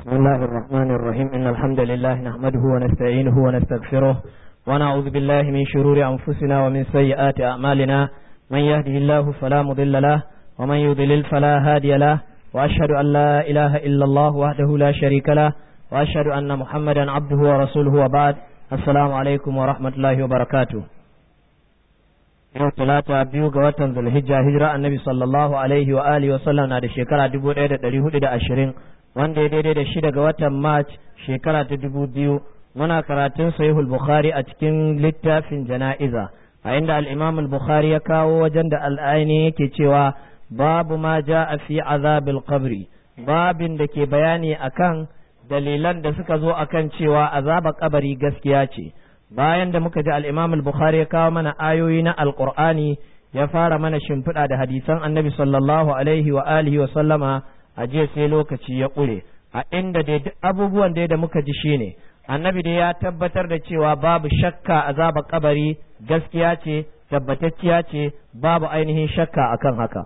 بسم الله الرحمن الرحيم إن الحمد لله نحمده ونستعينه ونستغفره ونعوذ بالله من شرور أنفسنا ومن سيئات أعمالنا من يهده الله فلا مضل له ومن يضلل فلا هادي له وأشهد أن لا إله إلا الله وحده لا شريك له وأشهد أن محمدا عبده ورسوله وبعد السلام عليكم ورحمة الله وبركاته yau talata biyu ga watan zulhijja hijira annabi sallallahu alaihi wa alihi wa sallam na da shekara dubu ɗaya da ɗari hudu da ashirin wanda ya daidai da shida ga watan march shekara ta dubu biyu muna karatun sahihul bukhari a cikin littafin jana'iza a inda al-imam al-bukhari ya kawo wajen da al'aini yake cewa babu ma ja'a fi azabil qabri babin da ke bayani akan dalilan da suka zo akan cewa azaba kabari gaskiya ce bayan da muka ji al-imam al-bukhari ya kawo mana ayoyi na alqur'ani ya fara mana shimfiɗa da hadisan annabi sallallahu alaihi wa alihi wa sallama a jiya sai lokaci ya ƙure a inda dai duk abubuwan dai da muka ji shine annabi dai ya tabbatar da cewa babu shakka azaba kabari gaskiya ce tabbatacciya ce babu ainihin shakka akan haka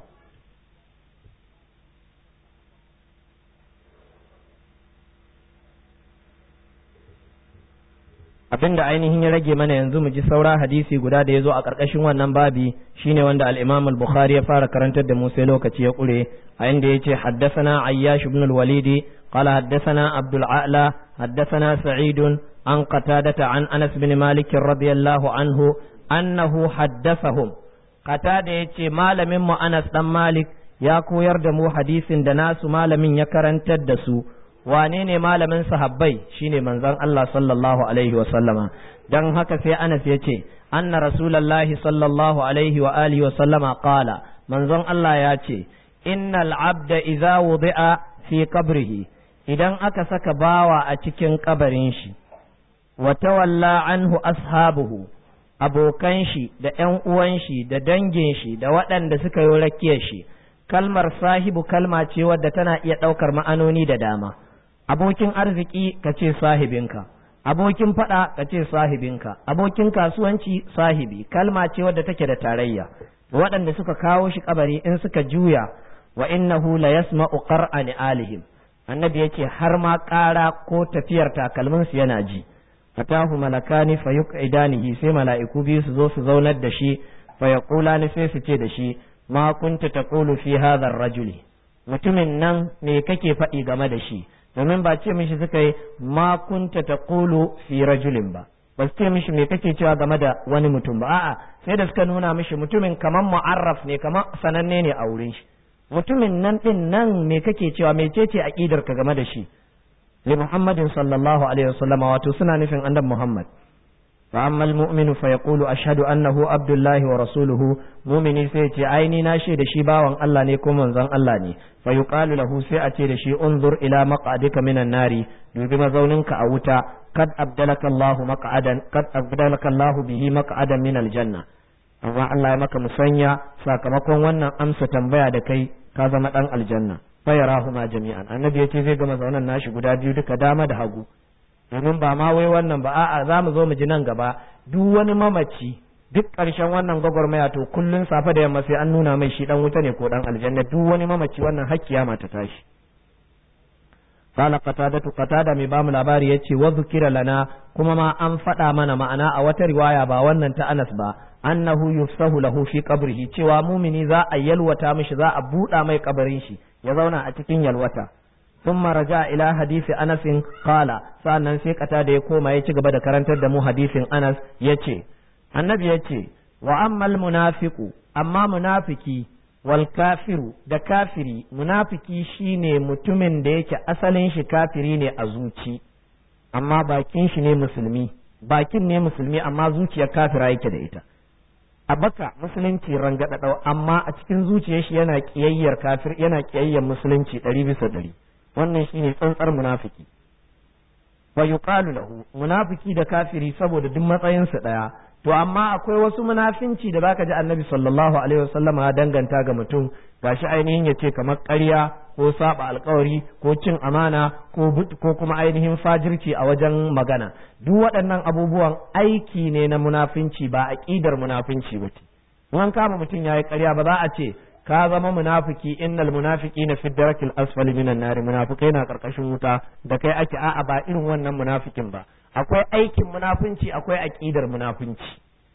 abin da ainihin ya rage mana yanzu mu ji saura hadisi guda da ya zo a ƙarƙashin wannan babi shine wanda al-Imam al-Bukhari ya fara karantar da mu sai lokaci ya ƙure a inda yace haddathana Ayyash ibn al-Walid qala haddathana Abdul A'la haddathana Sa'id an Qatadata an Anas bin Malik radiyallahu anhu annahu haddathahum Qatada yace malamin mu Anas dan Malik ya koyar da mu hadisin da nasu malamin ya karantar da su wane ne malamin sahabbai shine manzon Allah sallallahu alaihi wa sallama dan haka sai Anas ya ce anna rasulullahi sallallahu alaihi wa alihi wa sallama qala manzon Allah ya ce innal abda idza wudi'a fi qabrihi idan aka saka bawa a cikin kabarin shi wa tawalla anhu ashabuhu abokan shi da ƴan uwan shi da dangin shi da waɗanda suka yi rakiyar shi kalmar sahibu kalma ce wadda tana iya ɗaukar ma'anoni da dama abokin arziki ka ce sahibinka abokin faɗa ka ce sahibinka abokin kasuwanci sahibi kalma ce wadda take da tarayya waɗanda suka kawo shi kabari in suka juya wa innahu la yasma'u qar'a alihim annabi yace har ma ƙara ko tafiyar takalmin su yana ji fatahu malakani fa yuqidanihi sai mala'iku biyu su zo su zaunar da shi fa yaqulani sai su ce da shi ma kunta taqulu fi hadha ar-rajuli mutumin nan me kake faɗi game da shi domin ba ce mishi suka yi ma kunta taqulu fi rajulin ba ba su ce mishi me kake cewa game da wani mutum ba a'a sai da suka nuna mishi mutumin kaman mu'arraf ne kaman sananne ne a wurin shi mutumin nan din nan me kake cewa mecece aqidar ka game da shi li muhammadin sallallahu alaihi wasallam wato suna nufin annabi muhammad fa amma almu'minu fa yaqulu ashhadu annahu abdullahi wa rasuluhu mu'mini sai ce ai ni na da shi bawan Allah ne ko manzon Allah ne fa yuqalu lahu sai a ce da shi unzur ila maq'adika minan nari dubi mazauninka a wuta kad abdalaka Allah maq'adan kad abdalaka Allah bihi maq'adan min aljanna amma Allah ya maka musanya sakamakon wannan amsa tambaya da kai ka zama dan aljanna fa yarahuma jami'an annabi yace zai ga mazaunan nashi guda biyu duka dama da hagu domin ba ma wai wannan ba a'a za mu zo mu ji nan gaba duk wani mamaci duk ƙarshen wannan gwagwarmaya to kullun safe da yamma sai an nuna mai shi dan wuta ne ko dan aljanna duk wani mamaci wannan hakkiya mata tashi qala qatadatu qatada mai bamu labari yace wa zukira lana kuma ma an faɗa mana ma'ana a wata riwaya ba wannan ta Anas ba annahu yufsahu lahu fi qabrihi cewa mumini za a yalwata mishi za a buɗa mai kabarin shi ya zauna a cikin yalwata ثم رجع إلى حديث أنس قال سألنا سيكتا دي كوما يتي قبدا كرنتر دمو حديث أنس يتي النبي يتي وأما المنافق أما منافقي والكافر da kafiri munafiki shine mutumin da yake asalin shi kafiri ne a zuci amma bakin shi ne musulmi bakin ne musulmi amma zuciyar kafira yake da ita a baka musulunci rangadadau amma a cikin zuciyar shi yana kiyayyar kafir yana kiyayyar musulunci ɗari bisa ɗari wannan shine tsantsar munafiki wa yuqalu lahu munafiki da kafiri saboda duk matsayin su daya to amma akwai wasu munafinci da baka ji annabi sallallahu alaihi wasallam ya danganta ga mutum gashi ainihin yace kamar ƙarya ko saba alkawari ko cin amana ko ko kuma ainihin fajirci a wajen magana duk waɗannan abubuwan aiki ne na munafinci ba aqidar munafinci ba ce an kama mutum yayi ƙarya ba za a ce ka zama munafiki innal munafiqina fi darakil asfali minan nari munafikai na karkashin wuta da kai ake a'a ba irin wannan munafikin ba akwai aikin munafunci akwai aqidar munafunci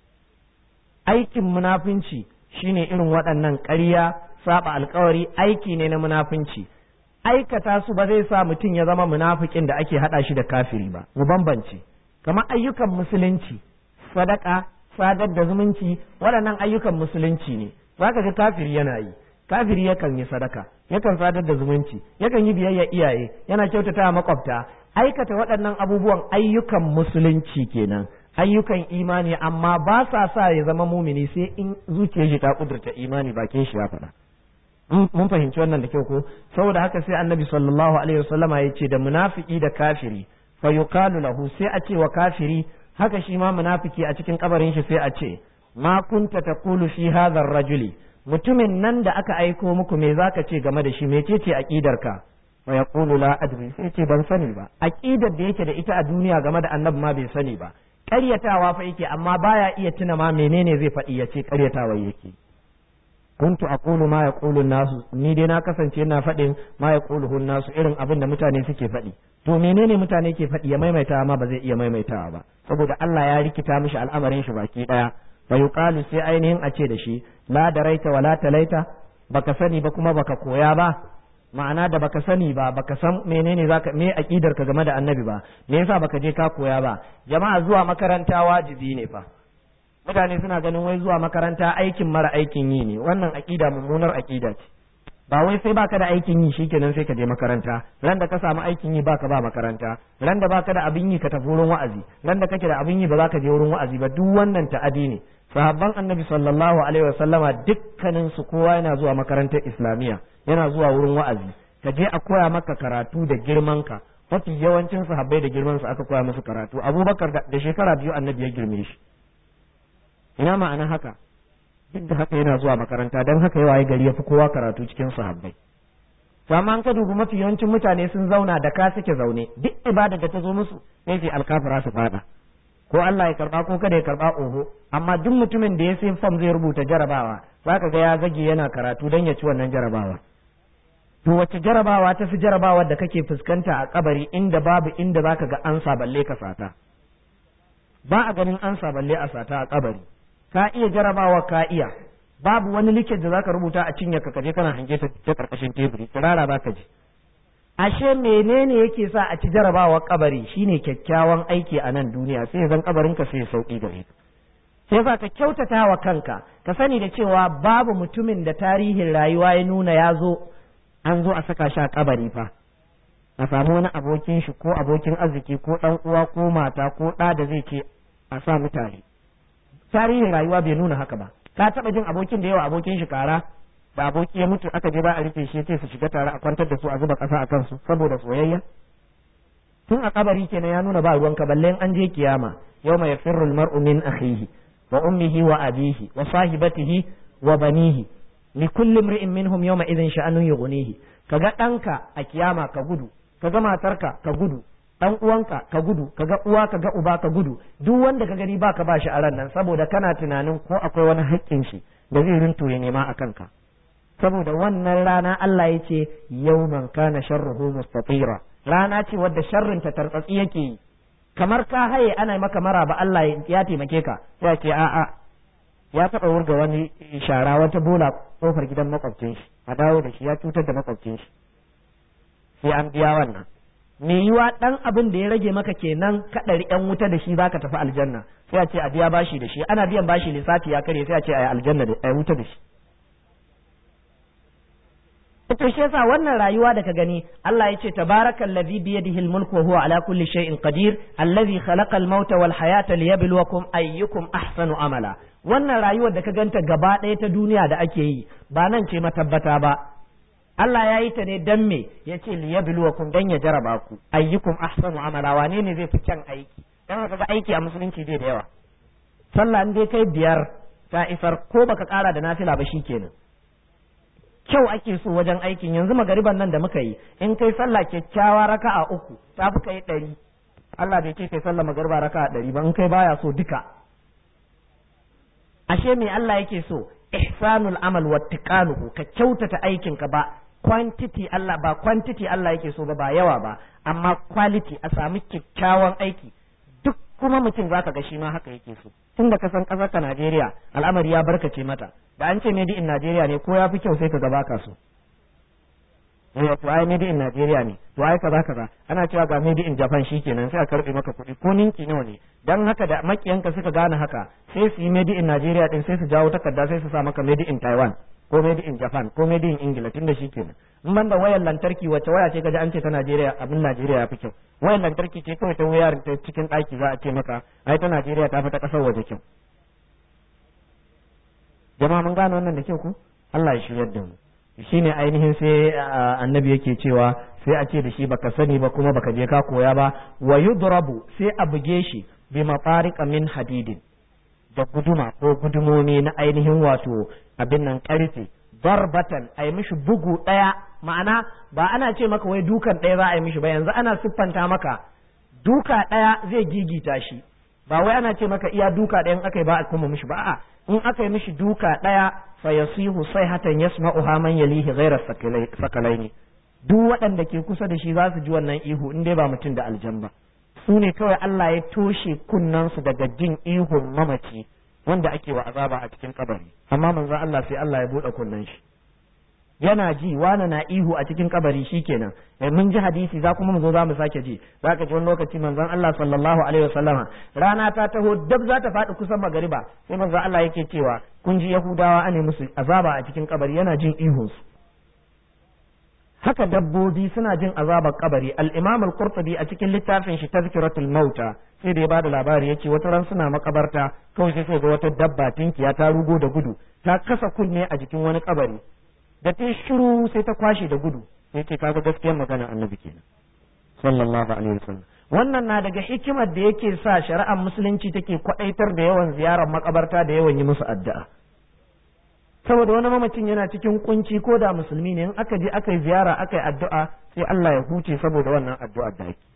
aikin munafunci shine irin waɗannan ƙarya saba alkawari aiki ne na munafunci aikata su ba zai sa mutum ya zama munafikin da ake hada shi da kafiri ba mu bambance kamar ayyukan musulunci sadaka sadar da zumunci waɗannan ayyukan musulunci ne zaka ga kafiri yana yi kafiri yakan yi sadaka yakan sadar da zumunci yakan yi biyayya iyaye yana kyautata makwabta aikata waɗannan abubuwan ayyukan musulunci kenan ayyukan imani amma ba sa sa ya zama mumini sai in zuciyar shi ta kudurta imani bakin shi ya faɗa mun fahimci wannan da kyau ko saboda haka sai annabi sallallahu alaihi wasallama ya ce da munafiki da kafiri fa yuqalu lahu sai a ce wa kafiri haka shi ma munafiki a cikin kabarin shi sai a ce ma kunta taqulu fi hadha rajuli mutumin nan da aka aiko muku me zaka ce game da shi mecece aqidarka wa yaqulu la adri sai ce ban sani ba aqidar da yake da ita a duniya game da annabi ma bai sani ba ƙaryatawa fa yake amma baya iya tuna ma menene zai faɗi ya ce ƙaryatawa yake kuntu aqulu ma yaqulu nasu ni dai na kasance ina faɗin ma yaquluhu nasu irin abin da mutane suke faɗi to menene mutane ke faɗi ya maimaita ma ba zai iya maimaitawa ba saboda Allah ya rikita mishi al'amarin shi baki daya fa yuqalu sai ainihin a ce da shi la daraita wala talaita baka sani ba kuma baka koya ba ma'ana da baka sani ba baka san menene zaka me aqidar ka game da annabi ba me yasa baka je ka koya ba jama'a zuwa makaranta wajibi ne fa mutane suna ganin wai zuwa makaranta aikin mara aikin yi ne wannan aqida mummunar aqida ce ba wai sai baka da aikin yi shikenan sai ka je makaranta ran da ka samu aikin yi baka ba makaranta ran da baka da abin yi ka tafi wurin wa'azi ran da kake da abin yi ba za ka je wurin wa'azi ba duk wannan ta'adi ne sahabban annabi sallallahu alaihi wasallama dukkanin su kowa yana zuwa makarantar islamiyya yana zuwa wurin wa'azi ka je a koya maka karatu da girman ka mafi yawancin sahabbai da girman su aka koya musu karatu abubakar da shekara biyu annabi ya girme shi ina ma'ana haka duk da haka yana zuwa makaranta don haka yawa gari ya fi kowa karatu cikin sahabbai to amma an ka dubi mafi yawancin mutane sun zauna da ka suke zaune duk ibada da ta zo musu sai sai alkafira su fada ko Allah ya karba ko kada ya karba oho amma duk mutumin da ya sai fam zai rubuta jarabawa zaka ga ya zage yana karatu don ya ci wannan jarabawa to wace jarabawa ta fi jarabawa da kake fuskanta a kabari inda babu inda zaka ga ansa balle ka sata ba a ganin ansa balle a sata a kabari ka iya jarabawa ka iya babu wani liket da zaka rubuta a cinye ka kaje kana hange ta ta karkashin teburi kirara zaka ji ashe menene yake sa a ci jarabawa kabari shine kyakkyawan aiki a nan duniya sai zan kabarin ka sai sauki gare ka sai za ka kyautata wa kanka ka sani da cewa babu mutumin da tarihin rayuwa ya nuna ya zo an zo a saka shi a kabari fa a samu wani abokin shi ko abokin arziki ko dan uwa ko mata ko ɗa da zai ce a sa mutane tarihin rayuwa bai nuna haka ba ka taba jin abokin da yawa abokin shi kara da aboki ya mutu aka je ba a rufe shi sai su shiga tare a kwantar da su a zuba kasa a kansu saboda soyayya tun a kabari kenan ya nuna ba ruwanka balle an je kiyama yawma yafirru almar'u min akhihi wa ummihi wa abihi wa sahibatihi wa banihi li kulli imri'in minhum yawma idhin sha'anun yughnihi kaga danka a kiyama ka gudu kaga matarka ka gudu dan uwanka ka gudu kaga uwa kaga uba ka gudu duk wanda ka gani baka ba shi a ran nan saboda kana tunanin ko akwai wani haƙƙin shi da zai rinto ya nema a kanka saboda wannan rana Allah ya ce yawman kana sharruhu mustatira rana ce wadda sharrin ta tartsatsi yake yi kamar ka haye ana maka mara ba Allah ya taimake ka ya ce a'a ya taɓa wurga wani shara wata bola kofar gidan makwabcin shi a dawo da shi ya cutar da makwabcin shi sai an biya wannan me yiwa dan abin da ya rage maka kenan kadari yan wuta da shi zaka tafi aljanna sai a ce a biya bashi da shi ana biyan bashi lissafi ya kare sai a ce a yi aljanna da a wuta da shi to shi yasa wannan rayuwa da ka gani Allah ya ce tabarakal ladhi bi yadihi al-mulku wa huwa ala kulli shay'in qadir alladhi khalaqa al-mauta wal hayata liyabluwakum ayyukum ahsanu amala wannan rayuwar da ka ganta gaba ɗaya ta duniya da ake yi ba nan ce matabbata ba Allah ya yi ta ne dan me ya ce liyabluwakum dan ya jaraba ku ayyukum ahsanu amala wane ne zai fi kyan aiki dan haka ga aiki a musulunci bai da yawa sallah in dai kai biyar ta isar ko baka kara da nafila ba shikenan kyau ake so wajen aikin yanzu magariban nan da muka yi in kai sallah kyakkyawa raka'a uku ta fi kai ɗari Allah bai ce kai sallah magariba raka'a ɗari ba in kai baya so duka ashe me Allah yake so ihsanul amal wa tiqanuhu ka kyautata aikin ka ba quantity Allah ba quantity Allah yake so ba ba yawa ba amma quality a sami kyakkyawan aiki duk kuma mutum zaka ga shi ma haka yake so tunda ka san kasar ka Najeriya al'amari ya barkace mata da an ce made in Najeriya ne ko ya fi kyau sai ka ga baka so eh to ai made in Najeriya ne to ai kaza kaza ana cewa ga made in Japan shikenan sai a karbe maka kuɗi ko ninki nawa ne dan haka da makiyanka suka gane haka sai su yi made in Najeriya din sai su jawo takarda sai su sa maka made in Taiwan ko made in Japan ko made in Ingila tunda shikenan in banda wayar lantarki wacce waya ce kaji an ce ta Najeriya abin Najeriya ya fi kyau wayar lantarki ce kawai ta wayar ta cikin ɗaki za a ce maka ai ta Najeriya ta fi ta ƙasar waje kyau jama'a mun gane wannan da kyau ku Allah ya shiryar da mu shine ainihin sai annabi yake cewa sai a ce da shi baka sani ba kuma baka je ka koya ba wa yudrabu sai a buge shi bi mafariqa min hadidin da guduma ko gudumomi na ainihin wato abin nan karfe darbatan a yi mishi bugu ɗaya ma'ana ba ana ce maka wai dukan ɗaya za a yi mishi ba yanzu ana siffanta maka duka ɗaya zai gigita shi ba wai ana ce maka iya duka ɗayan aka yi ba a kuma mishi ba a'a in aka yi mishi duka ɗaya fa yasihu sayhatan yasma'uha man yalihi ghayra sakalaini duk waɗanda ke kusa da shi za su ji wannan ihu in dai ba mutum da aljan ba su ne kawai Allah ya toshe kunnansu daga jin ihun mamaci wanda ake wa azaba a cikin kabari amma manzo Allah sai Allah ya buɗe kunnen shi yana ji wani na ihu a cikin kabari shikenan eh mun ji hadisi za kuma mu zo za mu sake ji za ka ji wani lokaci manzon Allah sallallahu alaihi wasallama rana ta taho dab za ta faɗi kusan magariba sai manzon Allah yake cewa kun ji Yahudawa ane musu azaba a cikin kabari yana jin ihun su haka dabbobi suna jin azabar kabari al-Imam al-Qurtubi a cikin littafin shi Tazkiratul Mauta sai da ya bada labari yace wata ran suna makabarta kawai sai sai ga wata dabba tinkiya ta rugo da gudu ta kasa kunne a jikin wani kabari da ta shiru sai ta kwashe da gudu sai ce kaga gaskiyar magana annabi kenan sallallahu alaihi wasallam wannan na daga hikimar da yake sa shari'ar musulunci take kwadaitar da yawan ziyarar makabarta da yawan yi musu addu'a saboda wani mamacin yana cikin kunci ko da musulmi ne in aka je aka yi ziyara aka yi addu'a sai Allah ya huce saboda wannan addu'ar da ake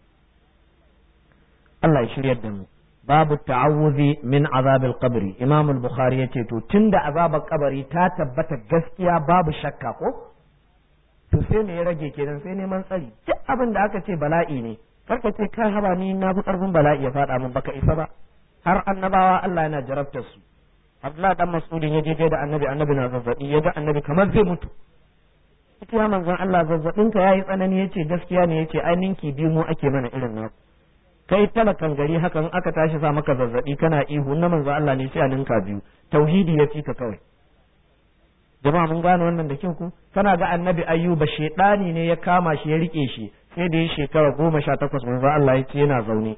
Allah ya shiryar da mu babu ta'awuzi min azabil qabri imam al-bukhari yace to tunda azabar kabari ta tabbata gaskiya babu shakka ko to sai me ya rage kenan sai neman tsari duk abin da aka ce bala'i ne karka ce kai haba ni na fi karfin bala'i ya fada min baka isa ba har annabawa Allah yana jarabtar su Abdullah dan Mas'udin ya je da annabi annabi na zazzabi ya ga annabi kamar zai mutu ita ya manzon Allah zazzabin ka yayi tsanani yace gaskiya ne yace ai ninki biyu mu ake mana irin naku kai talakan gari hakan aka tashi sa maka zazzabi kana ihu na manzo Allah ne sai a ninka biyu tauhidi ya ka kawai jama'a mun gane wannan da kyau ku kana ga annabi ayyuba shedani ne ya kama shi ya rike shi sai da ya shekara goma sha takwas manzo Allah ya ce yana zaune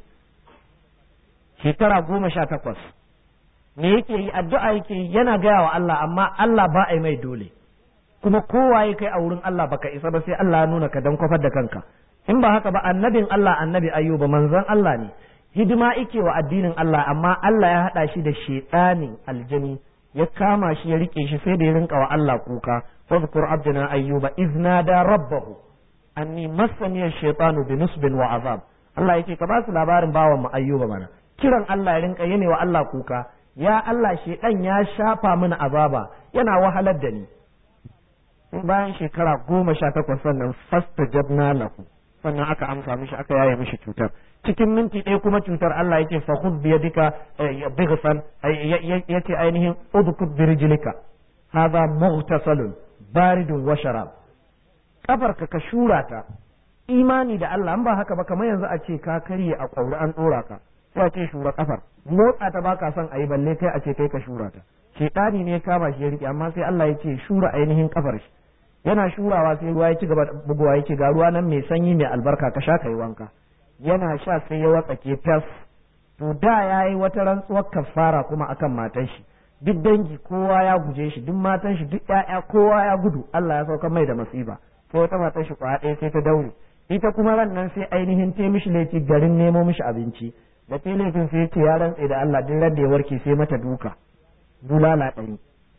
shekara goma sha takwas me yake yi addu'a yake yi yana gaya wa Allah amma Allah ba a yi mai dole kuma kowa ya kai a wurin Allah baka isa ba sai Allah ya nuna ka dan kwafar da kanka in ba haka ba annabin Allah annabi ayyuba manzon Allah ne hidima ike wa addinin Allah amma Allah ya haɗa shi da shedanin aljani ya kama shi ya rike shi sai da ya rinka wa Allah kuka fadhkur abdana ayyuba izna da rabbahu anni massani ash-shaytanu bi nusbin wa azab Allah yake ka ba su labarin bawan mu ayyuba mana kiran Allah ya rinka yana wa Allah kuka ya Allah shedan ya shafa mini azaba yana wahalar da ni bayan shekara goma sha takwas sannan fastajabna lahu sannan aka amsa mishi aka yaye mishi cutar cikin minti ɗaya kuma cutar Allah yake fa khudh bi yadika bighfan yace ainihin udkud bi rijlika hadha mughtasalun baridun wa sharab kafarka ka shura ta imani da Allah an ba haka ba kamar yanzu a ce ka karye a kwauri an dora ka sai a ce shura kafar motsa ta baka son ayi balle kai a ce kai ka shura ta shedani ne kama shi ya rike amma sai Allah ya ce shura ainihin kafar shi yana shurawa sai ruwa ya ci gaba bugowa yake ga ruwa nan mai sanyi mai albarka ka sha kai wanka yana sha sai ya watsake fas to da yayi wata rantsuwar kafara kuma akan matan shi duk dangi kowa ya guje shi duk matan shi duk ƴaƴa kowa ya gudu Allah ya sauka mai da masiba sai wata matan shi kwa ɗaya sai ta daure ita kuma ran nan sai ainihin ta mishi laifi garin nemo mishi abinci da ta laifin sai ce ya rantse da Allah duk ran da ya warke sai mata duka bulala ɗari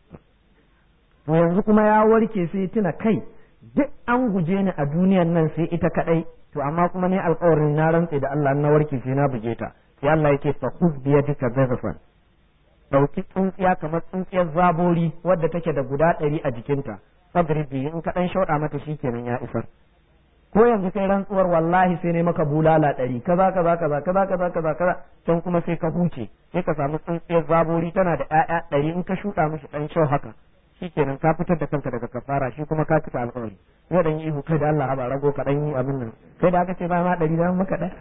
to yanzu kuma ya warke sai tuna kai duk an guje ni a duniyan nan sai ita kadai to amma kuma ne alƙawarin na rantse da Allah na warke sai na buge ta sai Allah yake fa khudh bi yadika dhafan ɗauki tsuntsiya kamar tsuntsiyar zabori wadda take da guda ɗari a jikinta fadribi in ka ɗan shauɗa mata shi kenan ya isar ko yanzu kai rantsuwar wallahi sai ne maka bulala ɗari kaza kaza kaza kaza kaza kaza kaza can kuma sai ka huce sai ka samu tsuntsiyar zabori tana da ƴaƴa ɗari in ka shuɗa mishi ɗan shau haka shi kenan ka fitar da kanka daga kafara shi kuma ka cika alƙawari yau dan yi ihu kai da Allah haba rago ka ɗan yi abin nan kai da aka ce ba ma ɗari da maka ɗan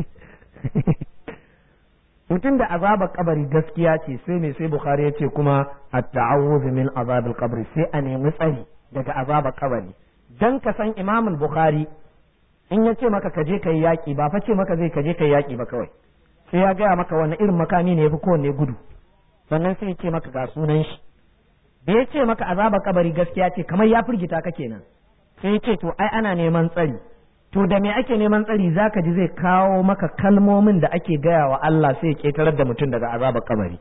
mutum da azabar kabari gaskiya ce sai mai sai bukhari ya ce kuma at-ta'awudhu min azabil qabri sai a nemi tsari daga azabar kabari dan ka san imam bukhari in ya ce maka kaje kai yaki ba fa ce maka zai kaje kai yaki ba kawai sai ya gaya maka wani irin makami ne yafi kowanne gudu sannan sai ya ce maka ga sunan shi da ya ce maka azabar kabari gaskiya ce kamar ya firgita ka kenan sai ya ce to ai ana neman tsari to da me ake neman tsari zaka ji zai kawo maka kalmomin da ake gaya wa Allah sai ya ketarar da mutum daga azabar kabari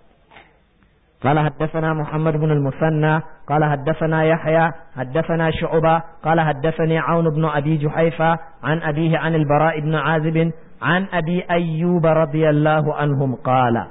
قال حدثنا محمد بن المثنى قال حدثنا يحيى حدثنا شعبة قال حدثني عون بن أبي جحيفة عن أبيه عن البراء بن عازب عن أبي أيوب رضي الله عنهم قال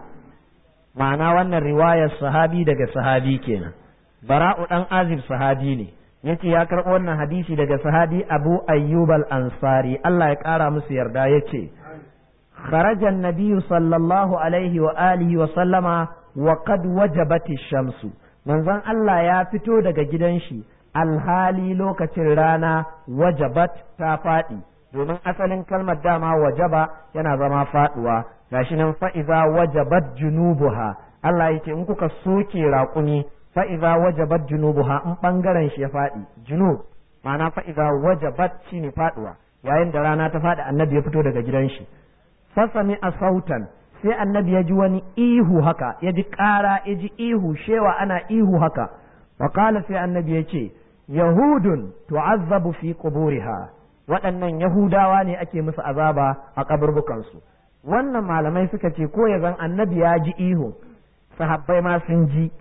معنى وأن الرواية الصحابي دقى صحابي كينا براء أن عازب صحابي ne yace ya karɓo wannan hadisi daga sahabi Abu Ayyub al-Ansari Allah ya ƙara musu yarda yace kharaja an-nabiy sallallahu alaihi wa alihi wa sallama wa qad wajabati shamsu manzon Allah ya fito daga gidan shi alhali lokacin rana wajabat ta faɗi domin asalin kalmar dama wajaba yana zama faɗuwa gashi nan fa'iza wajabat junubuha Allah yace in kuka soke raƙumi fa'iza wajabat junubuha in ɓangaren shi ya faɗi junub ma'ana fa'iza wajabat shi ne faɗuwa yayin da rana ta faɗi annabi ya fito daga gidan shi fasami a sautan sai annabi ya ji wani ihu haka ya ji ƙara ya ji ihu shewa ana ihu haka wa sai annabi ya ce yahudun tu'azzabu fi quburiha waɗannan yahudawa ne ake musu azaba a kaburbukansu wannan malamai suka ce ko ya zan annabi ya ji ihu sahabbai ma sun ji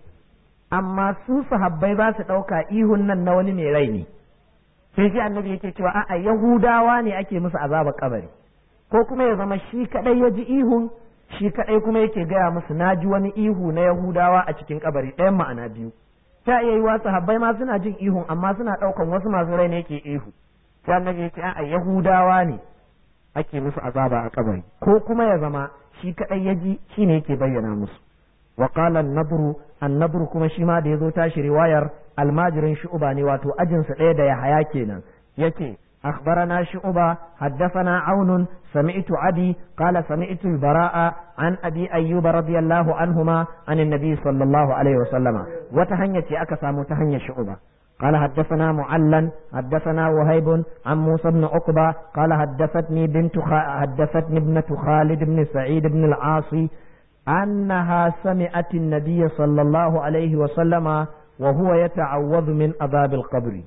amma su sahabbai ba su ɗauka ihun nan na wani mai rai ne sai shi annabi yake cewa a'a yahudawa ne ake musu azabar kabari ko kuma ya zama shi kadai ya ji ihun shi kadai kuma yake gaya musu na ji wani ihu na yahudawa a cikin kabari ɗayan ma'ana biyu ta iya yiwa sahabbai ma suna jin ihun amma suna ɗaukan wasu masu rai ne yake ihu sai annabi yake a'a yahudawa ne ake musu azaba a kabari ko kuma ya zama shi kadai ya ji shi ne yake bayyana musu وقال النضر النضر كما شيما da yazo tashi riwayar almajirin shu'ba ne wato ajin sa ɗaya da ya haya kenan yake أخبرنا شعبة حدثنا عون سمعت عدي قال سمعت البراء عن أبي أيوب رضي الله عنهما عن النبي صلى الله عليه وسلم وتهنيت أكسى متهنية شعبة قال حدثنا معلن حدثنا وهيب عن موسى بن عقبة قال حدثتني بنت خ... حدثتني ابنة خالد بن سعيد بن العاصي أنها سمعت النبي صلى الله عليه وسلم وهو يتعوذ من عذاب القبر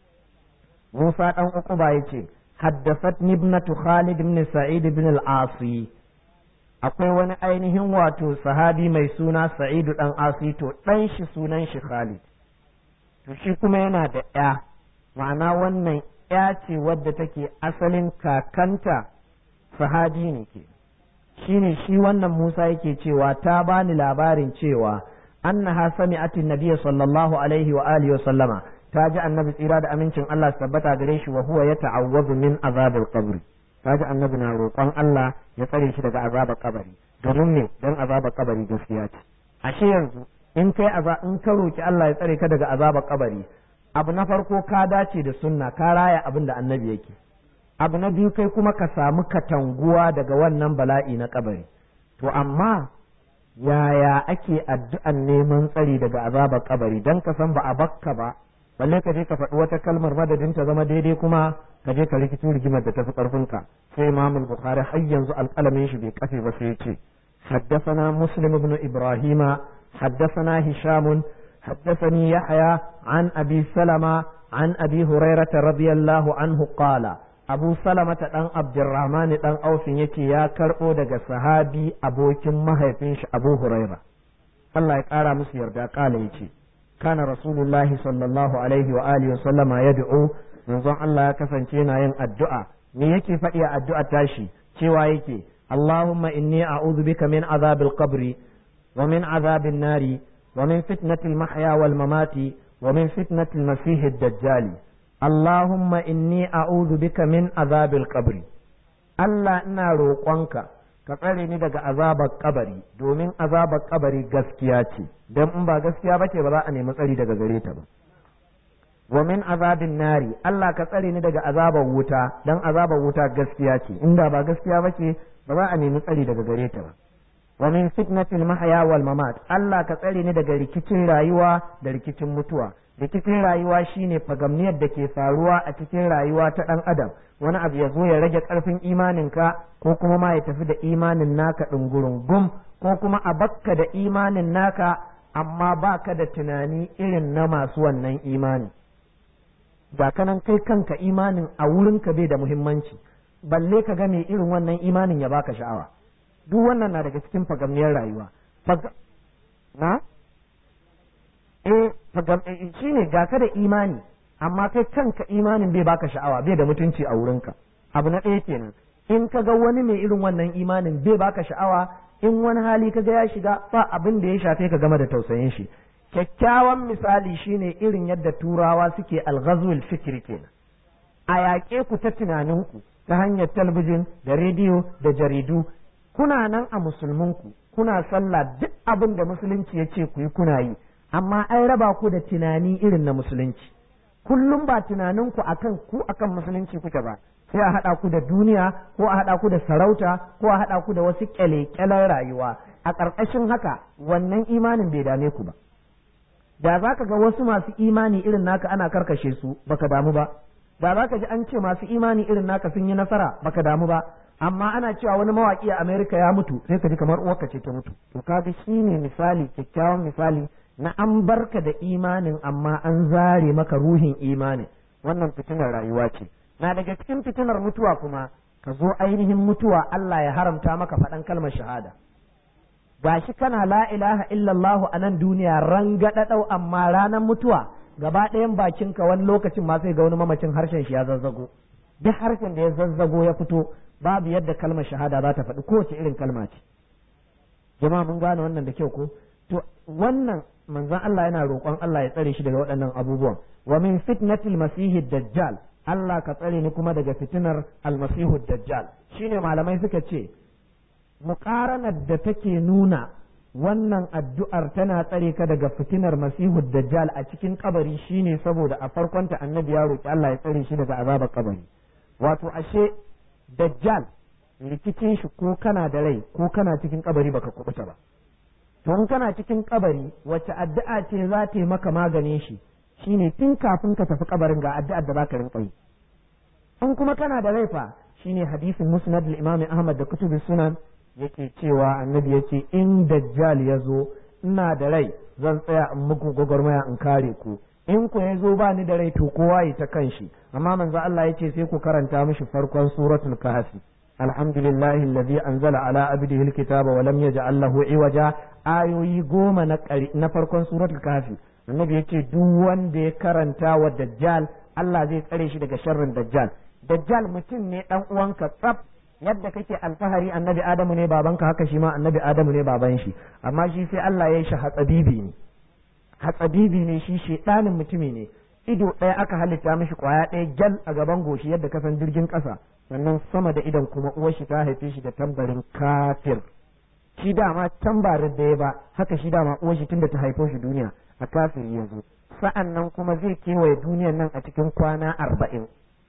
موسى أن أقبى يتي حدثتني ابنة خالد بن سعيد بن العاصي akwai wani ainihin wato sahabi mai suna sa'idu ɗan asi to ɗan shi sunan shi khalid to shi kuma yana da ya ma'ana wannan ya ce wadda take asalin kakanta sahabi ne ke shine shi wannan Musa yake cewa ta bani labarin cewa annaha sami'atin nabiyyi sallallahu alaihi wa alihi wa sallama ta ji annabi tsira da amincin Allah su tabbata gare shi wa huwa yata'awwazu min azabil qabri ta ji annabi na roƙon Allah ya tsare shi daga azabar kabari domin ne dan azabar kabari gaskiya ce ashe yanzu in kai in ka roki Allah ya tsare ka daga azabar kabari abu na farko ka dace da sunna ka raya abin da annabi yake abu na biyu kai kuma ka samu katanguwa daga wannan bala'i na kabari to amma yaya ake addu'an neman tsari daga azabar kabari dan ka san ba a bakka ba balle ka je ka faɗi wata kalmar madadin ta zama daidai kuma ka je ka rikici rigimar da tafi ƙarfinka sai imam bukhari har yanzu alƙalamin shi bai kafe ba sai ya ce حدثنا مسلم بن إبراهيم حدثنا هشام حدثني يحيى عن أبي سلمة عن أبي هريرة رضي الله عنه قال abu salamata ɗan abdurrahman ɗan aufin yake ya karɓo daga sahabi abokin mahaifin shi abu huraira Allah ya ƙara musu yarda ƙala ya ce kana rasulullahi sallallahu alaihi wa alihi wa sallama ya du'u manzon Allah ya kasance yana yin addu'a me yake faɗi a addu'a tashi cewa yake Allahumma inni a'udhu bika min azabil qabri ومن عذاب النار ومن فتنة المحيا والممات ومن فتنة المسيح الدجال اللهم إني أعوذ بك من عذاب القبر Allah ina roƙonka ka tsare ni daga azabar kabari domin azabar kabari gaskiya ce don in ba gaskiya ba ce ba za a nemi tsari daga gare ta ba wa min azabin nari Allah ka tsare ni daga azabar wuta don azabar wuta gaskiya ce inda ba gaskiya ba ce ba za a nemi tsari daga gare ta ba wa min fitnatil mahya wal mamat Allah ka tsare ni daga rikicin rayuwa da rikicin mutuwa rikicin rayuwa shine fagamniyar da ke faruwa a cikin rayuwa ta dan adam wani abu ya zo ya rage karfin imaninka ko kuma ma ya tafi da imanin naka ɗungurun gum ko kuma a bakka da imanin naka amma baka da tunani irin na masu wannan imani ba kanan kai kanka imanin a wurinka bai da muhimmanci balle ka ga mai irin wannan imanin ya baka sha'awa duk wannan na daga cikin fagamniyar rayuwa na eh shi ne ga ka da imani amma kai kanka imanin bai baka sha'awa bai da mutunci a wurinka abu na ɗaya kenan in ka ga wani mai irin wannan imanin bai baka sha'awa in wani hali ka ga ya shiga ba abin da ya shafe ka game da tausayin shi kyakkyawan misali shine irin yadda turawa suke alghazwul fikri kenan a yaƙe ku ta tunaninku ta hanyar talabijin da rediyo da jaridu kuna nan a musulminku kuna sallah duk abin da musulunci ya ce ku yi kuna yi amma an raba ku da tunani irin na musulunci kullum ba tunaninku akan ku akan musulunci kuke ba sai a haɗa ku da duniya ko a haɗa ku da sarauta ko a haɗa ku da wasu ƙyale-ƙyalen rayuwa a ƙarƙashin haka wannan imanin bai dame ku ba da za ka ga wasu masu imani irin naka ana karkashe su baka damu ba da za ka ji an ce masu imani irin naka sun yi nasara baka damu ba amma ana cewa wani mawaƙi a Amerika ya mutu sai ka ji kamar uwarka ce ta mutu to kaga shine misali kyakkyawan misali na an barka da imanin amma an zare maka ruhin imanin wannan fitinar rayuwa ce na daga cikin fitinar mutuwa kuma ka zo ainihin mutuwa Allah ya haramta maka faɗan kalmar shahada gashi kana la ilaha illallah a nan duniya rangadadau amma ranar mutuwa gaba ɗayan bakinka wani lokacin ma sai ga wani mamacin harshen shi ya zazzago duk harshen da ya zazzago ya fito babu yadda kalmar shahada za ta faɗi kowace irin kalma ce jama'a mun gane wannan da kyau ko to wannan manzon Allah yana roƙon Allah ya tsare shi daga waɗannan abubuwan wa min fitnatil masihi dajjal Allah ka tsare ni kuma daga fitinar almasihu dajjal shine malamai suka ce muqaranar da take nuna wannan addu'ar tana tsare ka daga fitinar masihu dajjal a cikin kabari shine saboda a farkonta annabi ya roƙi Allah ya tsare shi daga azabar kabari wato ashe dajjal rikicin shi ko kana da rai ko kana cikin kabari baka kubuta ba to in kana cikin kabari wacce addu'a ce za ta yi maka maganin shi shine tun kafin ka tafi kabarin ga addu'ar da zaka rinka yi in kuma kana da rai fa shine hadisin musnad al-imam ahmad da kutubus sunan yake cewa annabi yace in dajjal ya zo ina da rai zan tsaya in muku gwagwarmaya in kare ku in ku ya zo ba ni da rai to kowa yi ta kanshi amma manzo Allah yace sai ku karanta mishi farkon suratul kahfi alhamdulillahi alladhi anzala ala abdihi alkitaba wa lam yaj'al lahu iwaja ayoyi goma na na farkon suratul kahfi annabi yace duk wanda ya karanta wa dajjal Allah zai tsare shi daga sharrin dajjal dajjal mutum ne dan uwanka tsaf yadda kake alfahari annabi adamu ne babanka haka shi ma annabi adamu ne baban shi amma shi sai Allah ya yi shi hatsabibi ne hatsabibi ne shi shedanin mutumi ne ido ɗaya aka halitta mishi kwaya ɗaya gyal a gaban goshi yadda ka san jirgin ƙasa sannan sama da idon kuma uwar shi ta haife shi da tambarin kafir shi dama tambarin da ya ba haka shi dama uwar shi tunda ta haifo shi duniya a kafir ya zo sa'an nan kuma zai kewaye duniyan nan a cikin kwana arba'in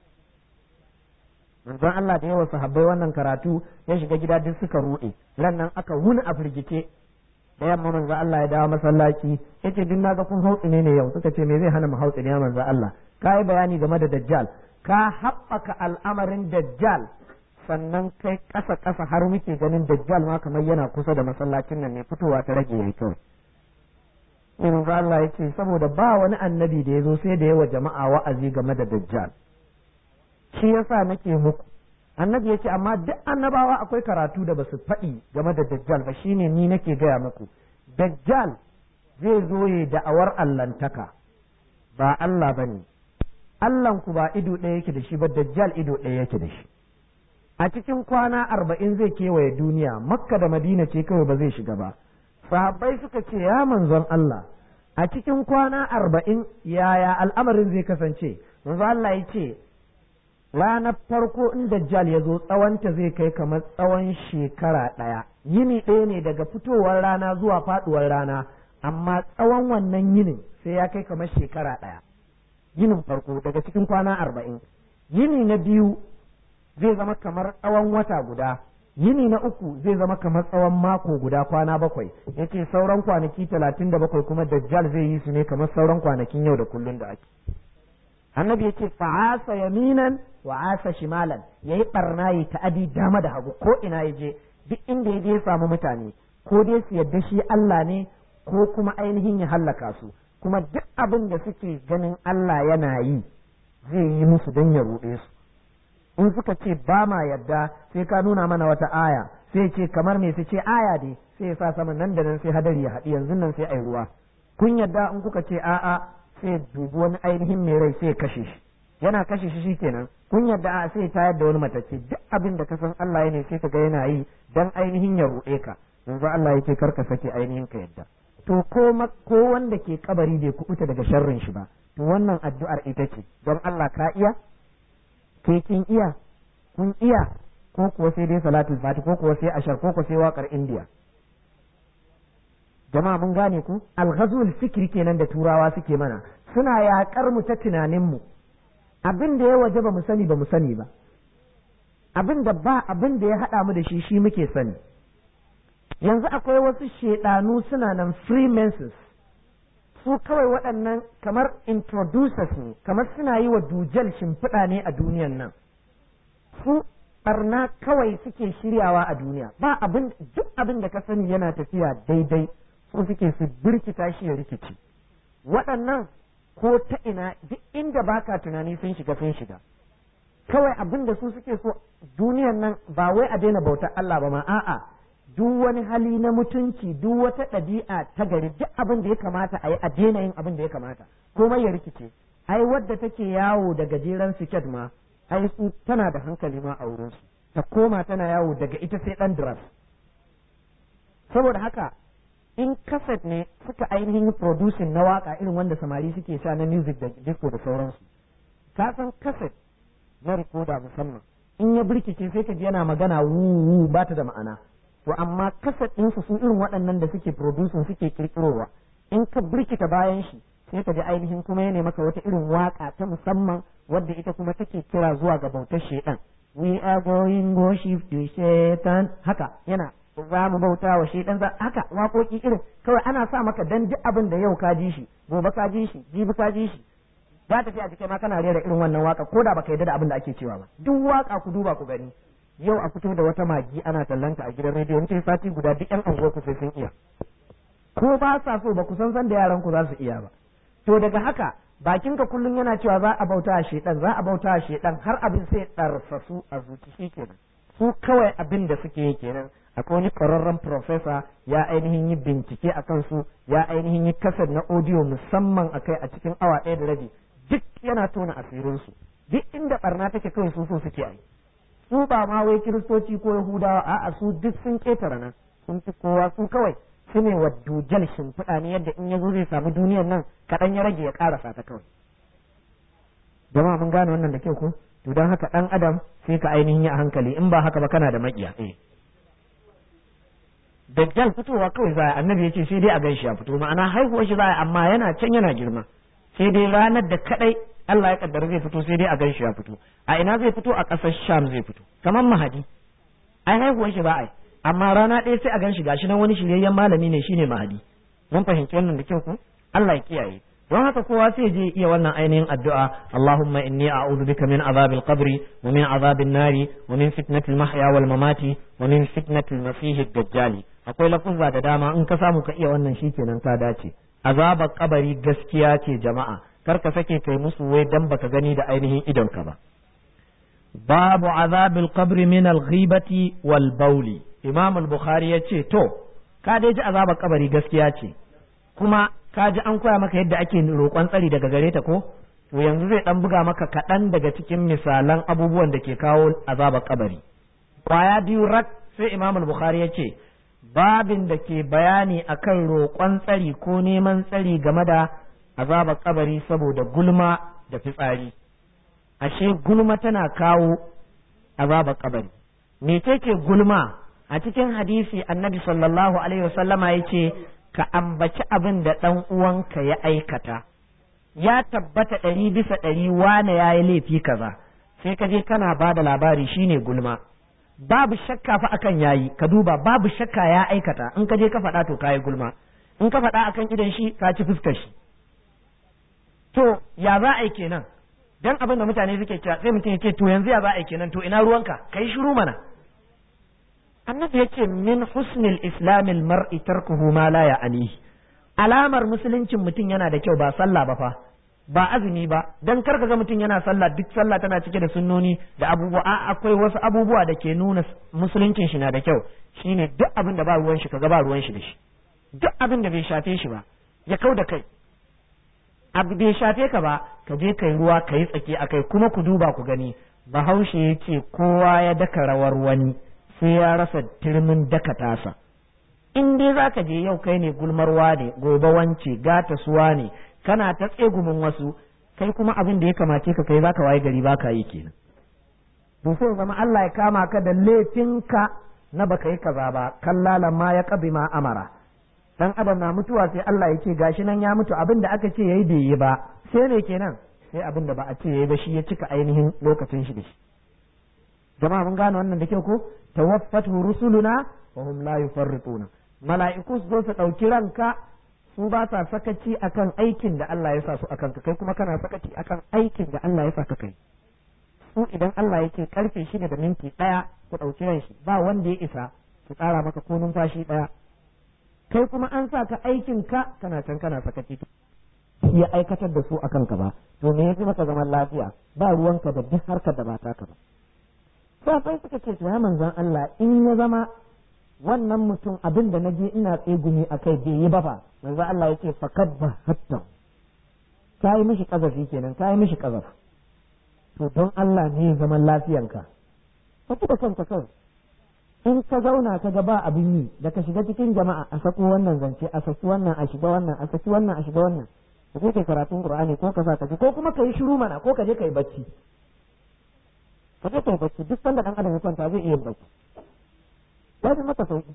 manzon Allah da yawa sahabbai wannan karatu ya shiga gida duk suka ruɗe ran nan aka wuni a firgice da yamma manzo Allah ya dawo masallaci yace duk naga kun hautsi ne yau suka ce me zai hana mu hautsi ne manzo Allah ka yi bayani game da dajjal ka haɓaka al'amarin dajjal sannan kai ƙasa ƙasa har muke ganin dajjal ma kamar yana kusa da masallacin nan ne fitowa ta rage yayi kawai manzo Allah yace saboda ba wani annabi da ya zo sai da yawa jama'a wa'azi game da dajjal shi yasa nake muku annabi yace amma duk annabawa akwai karatu da basu faɗi game da dajjal ba shine ni nake gaya muku dajjal zai zo ya da'awar allantaka ba Allah bane Allahn ku ba ido ɗaya yake da shi ba dajjal ido ɗaya yake da shi a cikin kwana arba'in zai kewaye duniya makka da madina ce kawai ba zai shiga ba sahabbai suka ce ya manzon Allah a cikin kwana arba'in yaya al'amarin zai kasance manzo Allah ya ce ranar farko in dajjal ya zo tsawonta zai kai kamar tsawon shekara ɗaya yini ɗaya ne daga fitowar rana zuwa faɗuwar rana amma tsawon wannan yinin sai ya kai kamar shekara ɗaya yinin farko daga cikin kwana arba'in yini na biyu zai zama kamar tsawon wata guda yini na uku zai zama kamar tsawon mako guda kwana bakwai yace sauran kwanaki talatin da bakwai kuma dajjal zai yi su ne kamar sauran kwanakin yau da kullun da ake annabi yace fa'asa yaminan wa asa shimalan yayi barna yi ta'adi dama da hagu ko ina ya je duk inda ya je ya samu mutane ko dai su yadda shi Allah ne ko kuma ainihin ya hallaka su kuma duk abin da suke ganin Allah yana yi zai yi musu don ya ruɗe su in suka ce ba ma yadda sai ka nuna mana wata aya sai ce kamar me su ce aya dai sai ya sa sama nan da nan sai hadari ya haɗi yanzu nan sai ai ruwa kun yadda in kuka ce a'a sai dubi wani ainihin mai rai sai kashe shi yana kashe shi shikenan kun yadda a sai tayar da wani matacce duk abin da ka san Allah ya ne sai ka ga yana yi dan ainihin ya ruɗe ka yanzu Allah yake karka sake ainihin ka yadda to ko ko wanda ke kabari bai kubuta daga sharrin shi ba to wannan addu'ar ita ce don Allah ka iya ke kin iya kun iya ko kuwa sai dai salatul fati ko kuwa sai ashar ko kuwa sai waƙar indiya jama'a mun gane ku alghazul fikri kenan da turawa suke mana suna yaƙar mu ta tunanin mu abin da ya waje ba mu sani ba mu sani ba abin da ba abin da ya haɗa mu da shi shi muke sani yanzu akwai wasu shedanu suna nan freemasons su kawai waɗannan kamar introducers ne kamar suna yi wa dujal shimfiɗa ne a duniyan nan su barna kawai suke shiryawa a duniya ba abin duk abin da ka sani yana tafiya daidai su suke su birkita shi ya rikici waɗannan ko ta ina duk inda baka tunani sun shiga sun shiga kawai abin da su suke so duniyan nan ba wai a daina bautar Allah ba ma a'a duk wani hali na mutunci duk wata ɗabi'a ta gari duk abin da ya kamata a yi a daina yin abin da ya kamata komai ya rikice ai wadda take yawo da gajeren siket ma ai su tana da hankali ma a wurin su ta koma tana yawo daga ita sai dan dress saboda haka in kaset ne suka ainihin producing na waka irin wanda samari suke sha na music da disco da sauransu ka san kaset na rikoda musamman in ya birkice sai ka ji yana magana wu ba ta da ma'ana to amma kaset ɗinsu su irin waɗannan da suke producing suke kirkirowa in ka birkita bayan shi sai ka ji ainihin kuma ya maka wata irin waka ta musamman wadda ita kuma take kira zuwa ga bautar shaitan we are going worship to shaitan haka yana za mu bauta wa shaitan za haka waƙoƙi irin kawai ana sa maka dan duk abin da yau ka ji shi gobe ka ji shi jibi ka ji shi za ta fi a jikai ma kana rera irin wannan waka ko da baka yarda da abin da ake cewa ba duk waka ku duba ku gani yau a fito da wata magi ana tallanta a gidan rediyo in sati guda duk yan anguwar ku sai sun iya ko ba sa so ba ku san san da yaran ku za su iya ba to daga haka bakin ka kullum yana cewa za a bauta a shedan za a bauta a shedan har abin sai ɗarsasu a zuci shi kenan su kawai abin da suke yi kenan akwai wani ƙwararren profesa ya ainihin yi bincike a kansu ya ainihin yi kasar na audio musamman a kai a cikin awa ɗaya da rabi duk yana tona asirinsu duk inda barna take kawai su so suke yi su ba ma wai kiristoci ko yahudawa a'a su duk sun ƙetare nan sun fi kowa su kawai su ne wa dujal shimfiɗa ne yadda in ya zo zai samu duniyar nan kaɗan ya rage ya ƙarasa ta kawai jama'a mun gane wannan da kyau ko to don haka ɗan adam sai ka ainihin yi a hankali in ba haka ba kana da maƙiya eh dajjal fitowa kawai za a annabi ya ce sai dai a gan shi ya fito ma'ana haihuwar shi za a amma yana can yana girma sai dai ranar da kaɗai Allah ya kaddara zai fito sai dai a gan shi ya fito a ina zai fito a ƙasar Sham zai fito kamar Mahadi ai haihuwar shi ba ai amma rana ɗaya sai a gan shi gashi nan wani shiryayyen malami ne shine Mahadi mun fahimci wannan da kyau ko Allah ya kiyaye don haka kowa sai je iya wannan ainihin addu'a Allahumma inni a'udhu bika min azabil qabri wa min azabin nari wa min fitnatil mahya wal mamati wa min fitnatil masih dajjali akwai lafuzza da dama in ka samu ka iya wannan shikenan ka dace azabar kabari gaskiya ce jama'a kar ka sake kai musu wai dan baka gani da ainihin idonka ba babu azabil qabri min al-ghibati wal bawli imam al-bukhari yace to ka dai ji azabar kabari gaskiya ce kuma ka ji an koya maka yadda ake roƙon tsari daga gare ta ko to yanzu zai dan buga maka kaɗan daga cikin misalan abubuwan da ke kawo azabar kabari kwaya biyu rak sai imam al-bukhari yace babin da ke bayani akan roƙon tsari ko neman tsari game da azabar kabari saboda gulma da fitsari ashe gulma tana kawo azabar kabari mecece gulma a cikin hadisi annabi sallallahu alaihi wasallama ya ce ka ambaci abin da ɗan uwanka ya aikata ya tabbata ɗari bisa ɗari wane ya yi laifi kaza sai ka je kana ba da labari shine gulma babu shakka fa akan yayi ka duba babu shakka ya aikata in ka je ka faɗa to kayi gulma in ka faɗa akan idan shi ka ci fuskar shi to ya za a yi kenan dan abin da mutane suke cewa sai mutum ya ce to yanzu ya za a yi kenan to ina ruwanka kai shiru mana annabi yace min husnil islamil mar'i tarkuhu ma la ya'nihi alamar musuluncin mutum yana da kyau ba sallah ba fa ba azumi ba dan kar ka ga mutum yana sallah duk sallah tana cike da sunnoni da abubuwa a akwai wasu abubuwa da ke nuna musuluncin shi na da kyau shine duk abin da ba ruwan shi kaga ba ruwan shi da shi duk abin da bai shafe shi ba ya kau da kai abu bai shafe ka ba ka je kai ruwa ka yi tsaki akai kuma ku duba ku gani bahaushe ya ce kowa ya daka rawar wani sai ya rasa turmin daka tasa in dai za ka je yau kai ne gulmarwa ne gobe wance gata suwa ne kana ta tsegumin wasu kai kuma abin da ya kamace ka kai zaka waye gari baka yi kenan to sai zama Allah ya kama ka da laifinka na baka yi kaza ba kallalan ma ya kabi ma amara dan adam na mutuwa sai Allah ya ce gashi nan ya mutu abin da aka ce yayi bai yi ba sai ne kenan sai abin da ba a ce yayi ba shi ya cika ainihin lokacin shi da shi jama'a mun gane wannan da kyau ko tawaffatu rusuluna wa hum la yufarrituna mala'iku su zo su ɗauki ranka su ba sa sakaci akan aikin da Allah ya sa su akan ka kai kuma kana sakaci akan aikin da Allah ya sa ka kai su idan Allah yake karfe shi da minti ɗaya ku ɗauki ran shi ba wanda ya isa su tsara maka ko numfashi ɗaya kai kuma an sa ka aikin ka kana can kana sakaci ya aikatar da su akan ka ba to me yafi maka zaman lafiya ba ruwanka da duk harkar da ba taka ba sai suka ce to ya manzon Allah in ya zama wannan mutum abin da naje ina tsegumi a kai bai yi ba fa manzo Allah yake fakad ba hatta ka yi mishi kazafi kenan ka yi mishi kazaf to don Allah ne zaman lafiyanka ka da kanka kan in ka zauna ka ga ba abin yi da ka shiga cikin jama'a a sako wannan zance a saki wannan a shiga wannan a saki wannan a shiga wannan ka je kai karatun Qur'ani ko ka sa ka ji ko kuma ka yi shiru mana ko ka je kai bacci ka je kai bacci duk sanda dan adam ya kwanta zai iya bacci ya fi maka sauki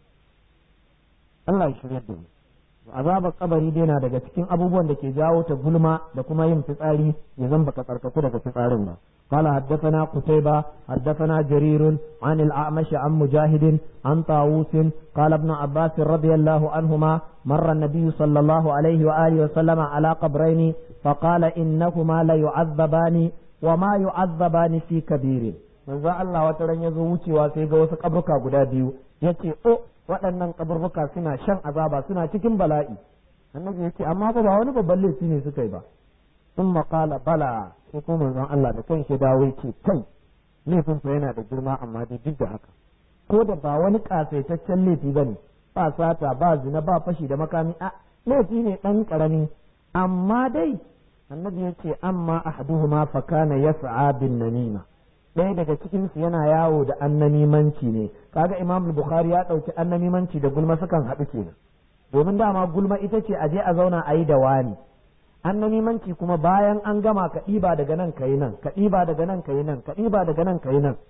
Allah ya shirya da mu azabar kabari dai na daga cikin abubuwan da ke jawo ta gulma da kuma yin fitsari ya zan baka tsarkaku daga fitsarin ba قال حدثنا قتيبة حدثنا جرير عن الأعمش عن مجاهد عن طاووس قال ابن عباس رضي الله عنهما مر النبي صلى الله عليه وآله وسلم على قبرين فقال إنهما ليعذبان وما يعذبان في كبير manzo Allah wata ran ya zo wucewa sai ga wasu kaburka guda biyu yace o waɗannan kaburbuka suna shan azaba suna cikin bala'i annabi yace amma ba ba wani babban laifi ne suka yi ba sun maƙala bala sai kuma manzon Allah da kanshi dawo yake kai laifin fa yana da girma amma dai duk da haka ko da ba wani kasaitaccen laifi bane ba sata ba zina ba fashi da makami a laifi ne dan karami amma dai annabi yace amma ahaduhuma fa kana yas'a bin namima ɗaya daga cikinsu yana yawo da annamimanci ne kaga imam bukhari ya ɗauki annamimanci da gulma sukan haɗu kenan domin dama gulma ita ce a je a zauna a yi da wani annamimanci kuma bayan an gama ka ɗiba daga nan ka yi nan ka ɗiba daga nan ka yi nan ka ɗiba daga nan ka yi nan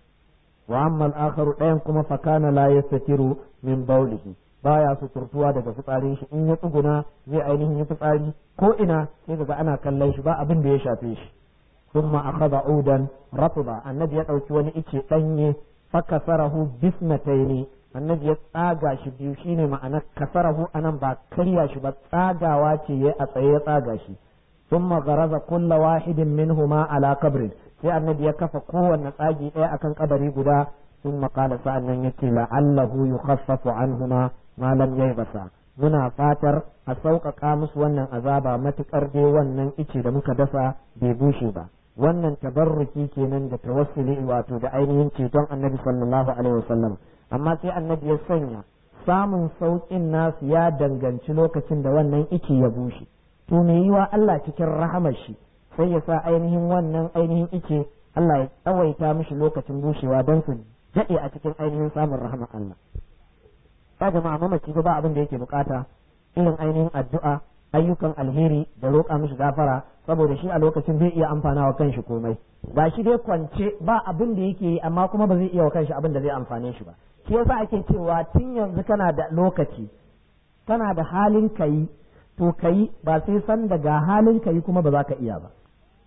wa amma al-akharu ɗayan kuma fa kana la yastatiru min bawlihi baya suturtuwa daga fitsarin shi in ya tsuguna zai ainihin yi fitsari ko ina sai daga ana kallon shi ba abin da ya shafe shi ثم أخذ عودا رطبا النبي يدعو wani ice ɗanye fakasarahu bisnataini annabi ya tsaga shi biyu shine ma'ana kasarahu anan ba karya shi ba tsagawa ce ya a tsaye ya tsaga shi thumma garaza kulla wahidin minhuma ala qabrin sai annabi ya kafa kowanne tsagi ɗaya akan kabari guda thumma qala sa'annan yace la'allahu yukhaffafu anhuma ma lam yaybasa muna fatar a sauƙaƙa musu wannan azaba matuƙar dai wannan ice da muka dasa bai bushe ba wannan tabarruki kenan da tawassuli wato da ainihin ceton annabi sallallahu alaihi wasallam amma sai annabi ya sanya samun sauƙin nasu ya danganci lokacin da wannan ice ya bushe to me yiwa Allah cikin rahamar shi sai ya sa ainihin wannan ainihin ice Allah ya tsawaita mishi lokacin bushewa don su daɗe a cikin ainihin samun rahamar Allah ba jama'a mamaci ba abin da yake bukata irin ainihin addu'a ayyukan alheri da roƙa mishi gafara saboda shi a lokacin zai iya amfana wa kanshi komai ga shi dai kwance ba abin da yake yi amma kuma ba zai iya wa kanshi abin da zai amfane shi ba shi yasa ake cewa tun yanzu kana da lokaci kana da halin kayi to kayi ba sai san daga halin kayi kuma ba za ka iya ba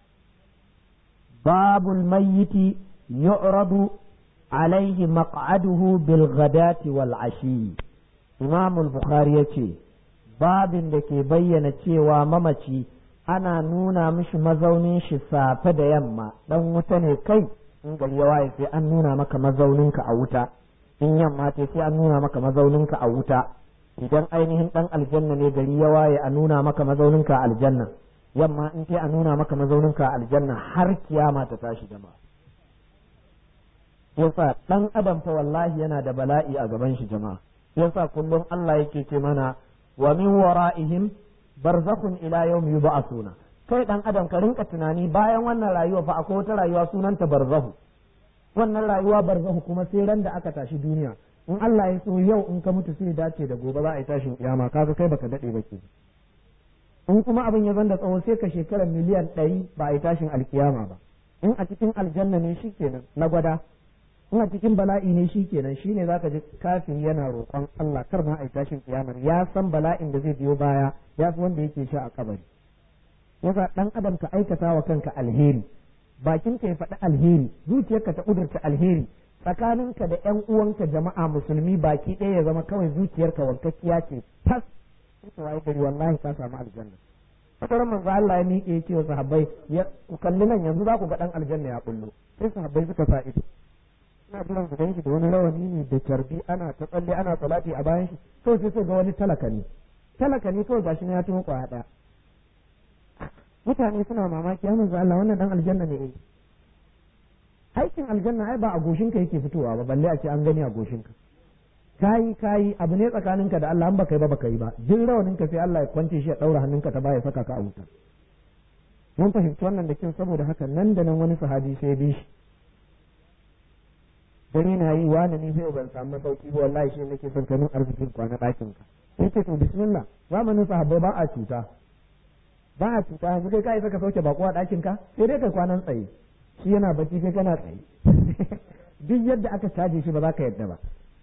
babul mayyiti yu'radu alaihi maq'aduhu bil ghadati wal ashi imam al-bukhari yace babin da ke bayyana cewa mamaci ana nuna mishi mazaunin shi safe da yamma dan wuta ne kai in gari ya waye sai an nuna maka mazauninka a wuta in yamma ce sai an nuna maka mazauninka a wuta idan ainihin dan aljanna ne gari ya waye a nuna maka mazauninka a aljanna yamma in sai a nuna maka mazauninka a aljanna har kiyama ta tashi jama'a yasa dan adam fa wallahi yana da bala'i a gaban shi jama'a yasa kullum Allah yake ce mana wa min wara'ihim barzakhun ila yawm yub'athuna kai dan adam ka rinka tunani bayan wannan rayuwa fa akwai wata rayuwa sunanta barzahu wannan rayuwa barzahu kuma sai ran da aka tashi duniya in Allah ya so yau in ka mutu sai dace da gobe za a yi tashin kiyama kaga kai baka dade ba ke in kuma abin ya zanda tsawo sai ka shekara miliyan ɗari ba a yi tashin alkiyama ba in a cikin aljanna ne shikenan na gwada in a cikin bala'i ne shikenan shine zaka ji kafin yana roƙon Allah kar ma a yi tashin kiyamar ya san bala'in da zai biyo baya ya fi wanda yake sha a kabari yasa dan adam ka aikata wa kanka alheri bakin ka ya faɗi alheri zuciyarka ta ƙudurta alheri tsakaninka da ƴan uwanka jama'a musulmi baki ɗaya ya zama kawai zuciyarka wankakkiya ce tas sai ka waye gari wallahi ka samu aljanna fatar manzo Allah ya miƙe ya ce wa sahabbai ya ku kalli nan yanzu za ku ga dan aljanna ya bullo sai sahabbai suka sa ido ina jiran su ganshi da wani rawani ne da carbi ana ta tsalle ana salati a bayan shi to sai so ga wani talaka ne talaka ne kawai gashi na ya tumo kwaya ɗaya mutane suna mamaki ya manzo Allah wannan dan aljanna ne eh aikin aljanna ai ba a goshinka yake fitowa ba balle a ce an gani a goshinka kayi kayi abu ne tsakaninka da Allah an baka yi ba baka yi ba jin rawanin ka sai Allah ya kwance shi ya daura hannunka ta baya saka ka a wuta mun fahimci wannan da kin saboda haka nan da nan wani sahabi sai bi shi dare na yi wani ni sai ban samu masauki ba wallahi shi nake son kanin arzikin kwana ɗakin ka sai ce to bismillah zamanin sahabbai ba a cuta ba a cuta yanzu kai kai saka sauke bako a ɗakin ka sai dai kai kwanan tsaye shi yana bacci kai kana tsaye duk yadda aka caje shi ba za ka yadda ba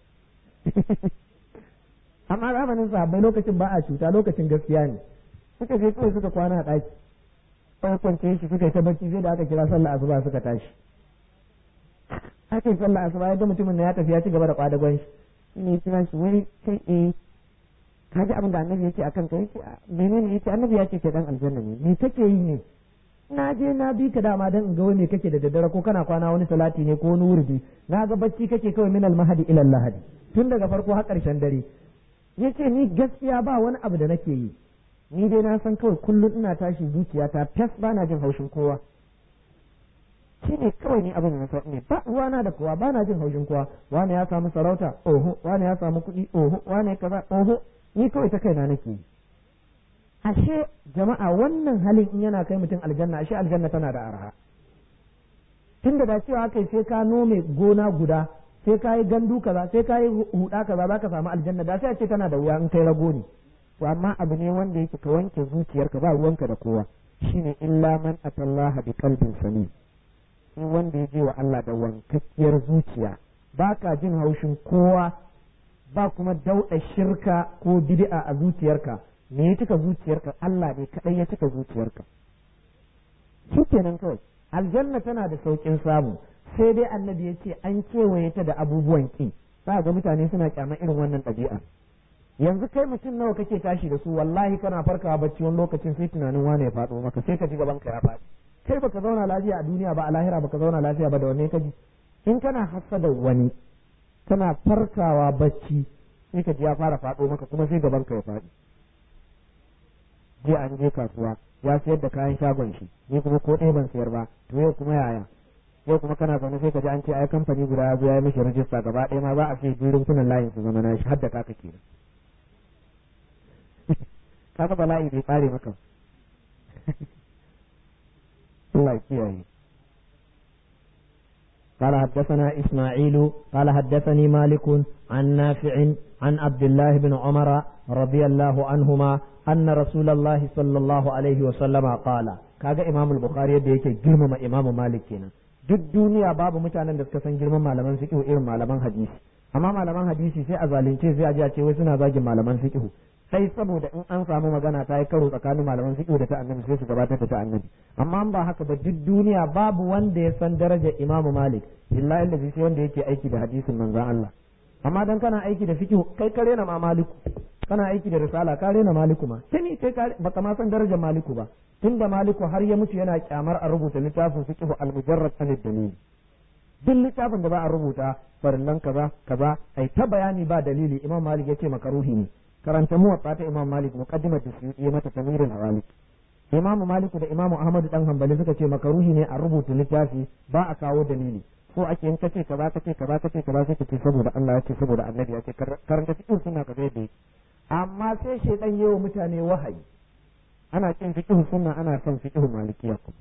amma zamanin sahabbai lokacin ba a cuta lokacin gaskiya ne suka je kawai suka kwana a ɗaki kawai kwance shi suka yi ta bacci sai da aka kira sallah asuba suka tashi aka yi sallah asuba ya ga mutumin na ya tafi ya ci gaba da kwadagon shi ne kira shi wai kai eh ka ji abin da annabi yake akan ka yake menene yake annabi ya ce ke dan aljanna ne me kake yi ne na je na bi ka dama dan in ga wani kake da daddare ko kana kwana wani salati ne ko wani wurdi na ga bacci kake kawai min al-mahdi ila al-lahadi tun daga farko har karshen dare yace ni gaskiya ba wani abu da nake yi ni dai na san kawai kullum ina tashi zuciyata fes ba na jin haushin kowa shi ne kawai ni abin da na ne ba ruwana da kowa ba na jin haushin kowa wani ya samu sarauta oho wani ya samu kuɗi oho wani kaza oho ni kawai ta kaina nake yi ashe jama'a wannan halin in yana kai mutum aljanna ashe aljanna tana da arha tunda da cewa kai sai ka nome gona guda sai ka yi gandu kaza sai ka yi huda kaza za ka samu aljanna da sai a ce tana da wuya in kai rago ne to amma abu ne wanda yake ka wanke zuciyarka ba ruwanka da kowa shine illa man atallaha bi qalbin salim sai wanda ya je wa Allah da wankakkiyar zuciya ba ka jin haushin kowa ba kuma dauɗa shirka ko bid'a a zuciyarka me ya cika zuciyarka Allah ne kadai ya cika zuciyarka shi kenan kawai aljanna tana da saukin samu sai dai annabi ya ce an kewaye ta da abubuwan ki za ga mutane suna kyama irin wannan ɗabi'a yanzu kai mutum nawa kake tashi da su wallahi kana farkawa bacci wani lokacin sai tunanin wane ya faɗo maka sai ka ji gaban ka ya faɗi kai baka zauna lafiya a duniya ba a lahira baka zauna lafiya ba da wanne ka ji in kana da wani kana farkawa bacci sai ka ji ya fara faɗo maka kuma sai gaban ka ya faɗi jiya an je kasuwa ya sayar da kayan shagon shi ni kuma ko ɗaya ban sayar ba to yau kuma yaya yau kuma kana zaune sai ka ji an ce ai kamfani guda ya zo ya mishi rajista gaba ɗaya ma za a ce birin kunan layin su zama na shi har da kaka kenan kaga bala'i bai kare maka Allah kiyaye قال حدثنا إسماعيل قال حدثني مالك عن نافع عن عبد الله بن عمر رضي الله عنهما أن رسول الله صلى الله عليه وسلم قال kaga Imam al-Bukhari yadda yake girmama Imam Malik kenan duk duniya babu mutanen da suka san girman malaman fiqh irin malaman hadisi amma malaman hadisi sai a zalunce sai a ji a ce wai suna zagin malaman fiqh sai saboda in an samu magana ta yi karo tsakanin malaman fiqh da ta annabi sai su gabatar da ta annabi amma ba haka ba duk duniya babu wanda ya san darajar Imam Malik illa illa sai wanda yake aiki da hadisin manzon Allah amma dan kana aiki da fiqh kai kare na ma maliku kana aiki da risala ka rena maliku ma tuni kai ka baka ma san darajar maliku ba tunda maliku har ya mutu yana kyamar a rubuta littafin fiqh al-mujarrad an dalili duk littafin da ba a rubuta farillan kaza kaza ai ta bayani ba dalili imam malik yace makaruhi ne karanta muwatta ta imam malik muqaddimat da su yi mata tamirin hawalik imam malik da imam ahmad dan hanbali suka ce makaruhi ne a rubuta littafi ba a kawo dalili ko ake in kace kaza kace kaza kace kaza sai kace saboda Allah ya ce saboda annabi ya ce karanta fiqh suna kaza yadda yake amma sai shaidan yi wa mutane wahayi ana kin fiqh sunna ana son fiqh malikiya kuma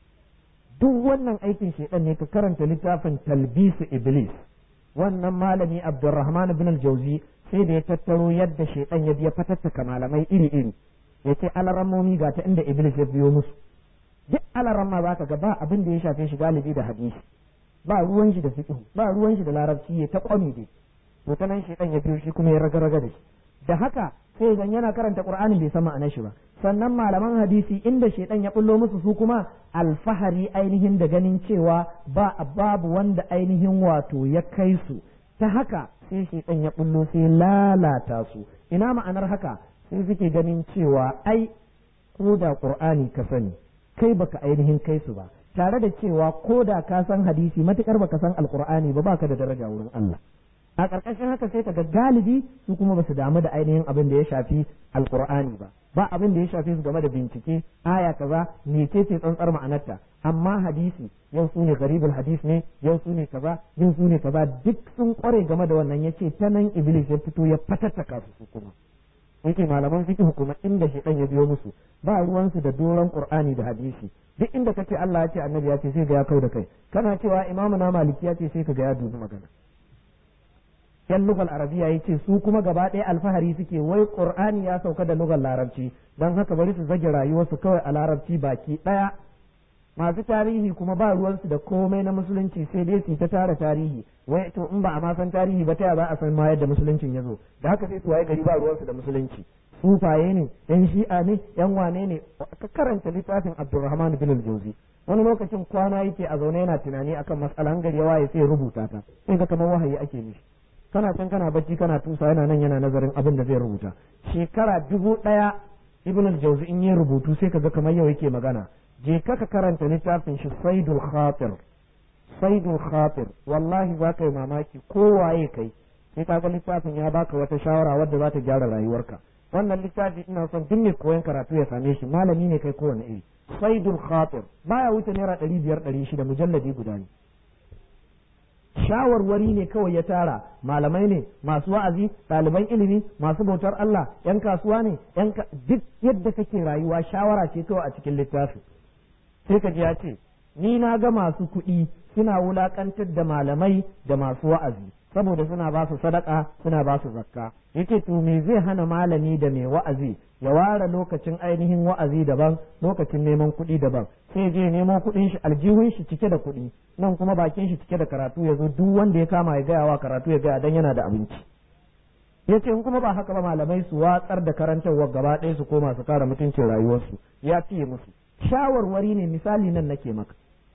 duk wannan aikin shaidan ne ka karanta littafin talbisu iblis wannan malami abdurrahman ibn al-jawzi sai da ya tattaro yadda shaidan ya biya fatattaka malamai iri iri ya ce alarammomi ga ta inda iblis ya biyo musu duk alaramma za ka ga ba abin da ya shafe shi galibi da hadisi ba ruwan shi da fiqh ba ruwan shi da larabci ya ta kwami dai to ta nan shaidan ya biyo shi kuma ya raga-raga da shi da haka sai zan yana karanta qur'anin bai san ma'anar shi ba sannan malaman hadisi inda shaidan ya bullo musu su kuma alfahari ainihin da ganin cewa ba babu wanda ainihin wato ya kai su ta haka sai shaidan ya bullo sai lalata su ina ma'anar haka sai suke ganin cewa ai ko da qur'ani ka sani kai baka ainihin kai su ba tare da cewa ko da ka san hadisi matukar baka san alqur'ani ba baka da daraja wurin Allah a ƙarƙashin haka sai ka ga galibi su kuma ba su damu da ainihin abin da ya shafi alkur'ani ba ba abin da ya shafi su game da bincike aya kaza mece ce tsantsar ma'anarta amma hadisi yau su ne garibul hadis ne yau su ne kaza yau su ne kaza duk sun kware game da wannan yace ta nan iblis ya fito ya fatattaka su su kuma yake malaman fiqh kuma inda shedan ya biyo musu ba ruwansu da doron qur'ani da hadisi duk inda kace Allah ya ce annabi ya ce sai ga ya kau da kai kana cewa imamu na maliki ya ce sai ka ga ya dubi magana yan lugal arabiya ya ce su kuma gaba ɗaya alfahari suke wai qur'ani ya sauka da lugal larabci don haka bari su zage rayuwarsu kawai a larabci baki ɗaya masu tarihi kuma ba ruwansu da komai na musulunci sai dai su ta tara tarihi wai to in ba a ma san tarihi ba ta ya za a san ma yadda musuluncin ya zo da haka sai su waye gari ba ruwansu da musulunci sufaye ne yan shi'a ne yan wane ne ka karanta littafin abdurrahman bin al-jawzi wani lokacin kwana yake a zaune yana tunani akan matsalan gari ya waye sai rubuta ta sai ga kamar wahayi ake mishi kana can kana bacci kana tusa yana nan yana nazarin abin da zai rubuta shekara dubu ɗaya ibn al-jawzi in yi rubutu sai kaga kamar yau yake magana je ka ka karanta littafin shi saidul khatir saidul khatir wallahi za ka yi mamaki ko waye kai sai kaga littafin ya baka wata shawara wadda za ta gyara rayuwarka wannan littafi ina son duk mai koyon karatu ya same shi malami ne kai kowane iri saidul khatir baya wuce naira ɗari biyar ɗari shida mujalladi guda ne shawarwari ne kawai ya tara malamai ne masu wa'azi ɗaliban ilimi masu bautar Allah yan kasuwa ne yan duk yadda kake rayuwa shawara ce kawai a cikin littafi sai ka ji ya ce ni na ga masu kuɗi suna wulakantar da malamai da masu wa'azi saboda suna ba su sadaka suna ba su zakka yake to me zai hana malami da mai wa'azi ya ware lokacin ainihin wa'azi daban lokacin neman kuɗi daban sai je nemo kuɗin shi aljihun shi cike da kuɗi nan kuma bakin shi cike da karatu ya zo duk wanda ya kama ya gaya wa karatu ya gaya dan yana da abinci ya ce in kuma ba haka ba malamai su watsar da karantarwa gaba ɗaya su koma su kara mutuncin rayuwarsu ya fiye musu shawarwari ne misali nan nake maka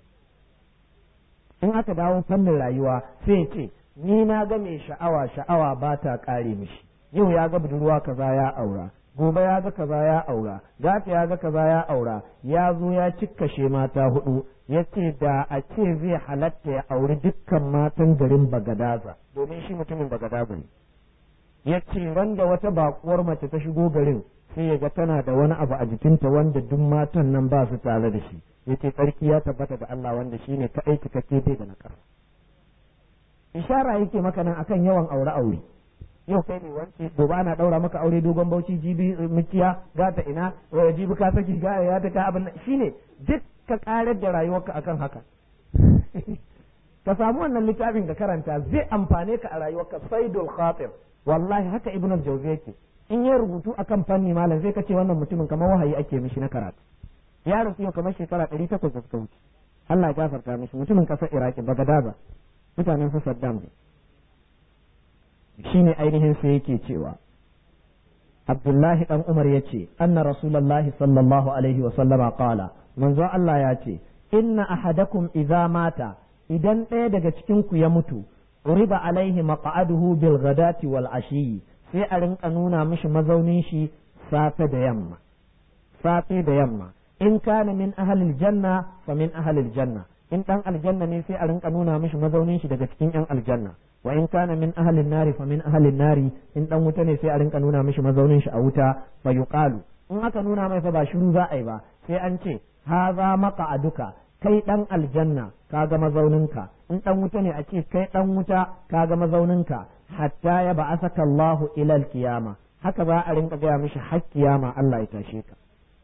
in aka dawo fannin rayuwa sai ce ni na ga mai sha'awa sha'awa ba ta ƙare mishi yau ya ga budurwa kaza ya aura gobe ya ga kaza ya aura gata ya ga kaza ya aura ya zo ya cikkashe mata hudu ya ce da a ce zai halatta ya auri dukkan matan garin bagadaza domin shi mutumin bagadaza ne ya ce randa wata bakuwar mace ta shigo garin sai ya ga tana da wani abu a jikinta wanda duk matan nan ba su tare da shi ya ce tsarki ya tabbata da Allah wanda shi ne kaɗai cikakke bai da na ƙasa ishara yake maka nan akan yawan aure aure yau kai ne wance gobe ana daura maka aure dogon bauchi jibi mukiya gata ina jibi ka saki ga ya ta ka abin shine duk ka karar da rayuwarka akan haka ka samu wannan littafin ka karanta zai amfane ka a rayuwarka saidul khatir wallahi haka ibn al-jawzi yake in ya rubutu akan fanni malam sai ka ce wannan mutumin kamar wahayi ake mishi na karatu ya rasu yau kamar shekara ɗari takwas da suka wuce Allah ya gafarta mishi mutumin ƙasar Iraki Bagadaza mutanen su Saddam ne shine ainihin sai yake cewa Abdullahi dan Umar ya ce anna Rasulullahi sallallahu alaihi wa sallama qala manzo Allah ya ce inna ahadakum idza mata idan ɗaya daga cikin ku ya mutu uriba alaihi maq'aduhu bil ghadati wal ashi sai a rinka nuna mishi mazaunin shi safe da yamma safe da yamma in kana min ahlil janna fa min ahlil janna in dan aljanna ne sai a rinka nuna mishi mazaunin shi daga cikin yan aljanna wa in kana min ahlin nari fa min ahlin nari in dan wuta ne sai a rinka nuna mishi mazaunin shi a wuta fa yuqalu in aka nuna mai fa ba shiru za a yi ba sai an ce haza maqa'aduka kai dan aljanna kaga mazauninka in dan wuta ne a ce kai dan wuta kaga mazauninka hatta ya ba'asaka Allahu ila al-qiyama haka za a rinka gaya mishi har kiyama Allah ya tashe ka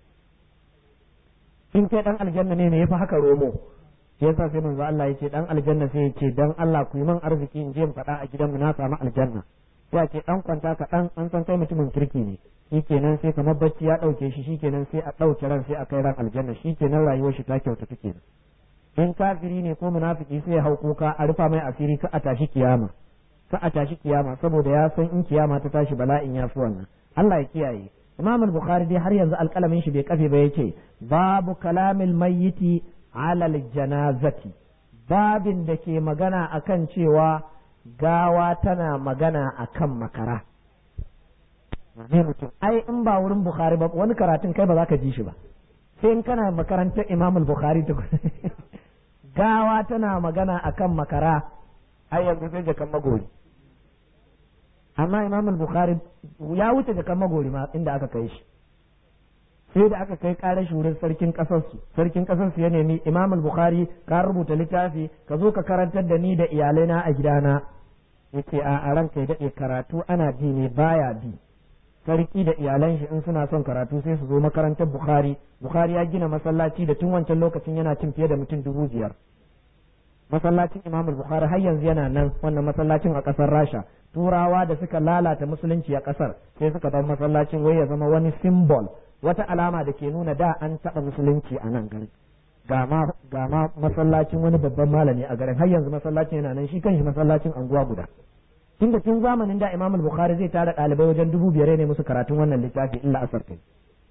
in kai dan aljanna ne me yafi haka romo shi yasa sai manzo Allah yace dan aljanna sai yace dan Allah ku yi min arziki in je in faɗa a gidanmu na samu aljanna sai ce dan kwanta ka dan an san kai mutumin kirki ne shikenan sai kamar bacci ya dauke shi shikenan sai a dauke ran sai a kai ran aljanna shikenan rayuwar shi ta kyauta take in kafiri ne ko munafiki sai ya hau kuka a rufa mai asiri ka a tashi kiyama ka a tashi kiyama saboda ya san in kiyama ta tashi bala'in ya fi wannan Allah ya kiyaye Imam al-Bukhari dai har yanzu alƙalamin shi bai kafe ba yace babu kalamil mayyiti ala janazati babin da ke magana akan cewa gawa tana magana akan makara mutum ai in ba wurin Bukhari ba wani karatun kai ba za ka ji shi ba sai in kana makarantar Imam al-Bukhari ta gawa tana magana akan makara ai yanzu sai jakan magori amma imam al-bukhari ya wuce jakan magori ma inda aka kai shi sai da aka kai karar shi wurin sarkin kasar su sarkin kasar su ya nemi imam al-bukhari ka rubuta littafi ka zo ka karantar da ni da iyalaina a gidana yace a a ranka ya dade karatu ana bi ne baya bi sarki da iyalan shi in suna son karatu sai su zo makarantar bukhari bukhari ya gina masallaci da tun wancan lokacin yana cin fiye da mutum dubu biyar masallacin imam bukhari har yanzu yana nan wannan masallacin a kasar rasha turawa da suka lalata musulunci a kasar sai suka bar masallacin wai ya zama wani symbol wata alama da ke nuna da an taɓa musulunci a nan garin ga ma masallacin wani babban malami a garin har yanzu masallacin yana nan shi kanshi masallacin anguwa guda tunda tun zamanin da imam bukhari zai tara ɗalibai wajen dubu biyar ne musu karatun wannan littafi illa asar kai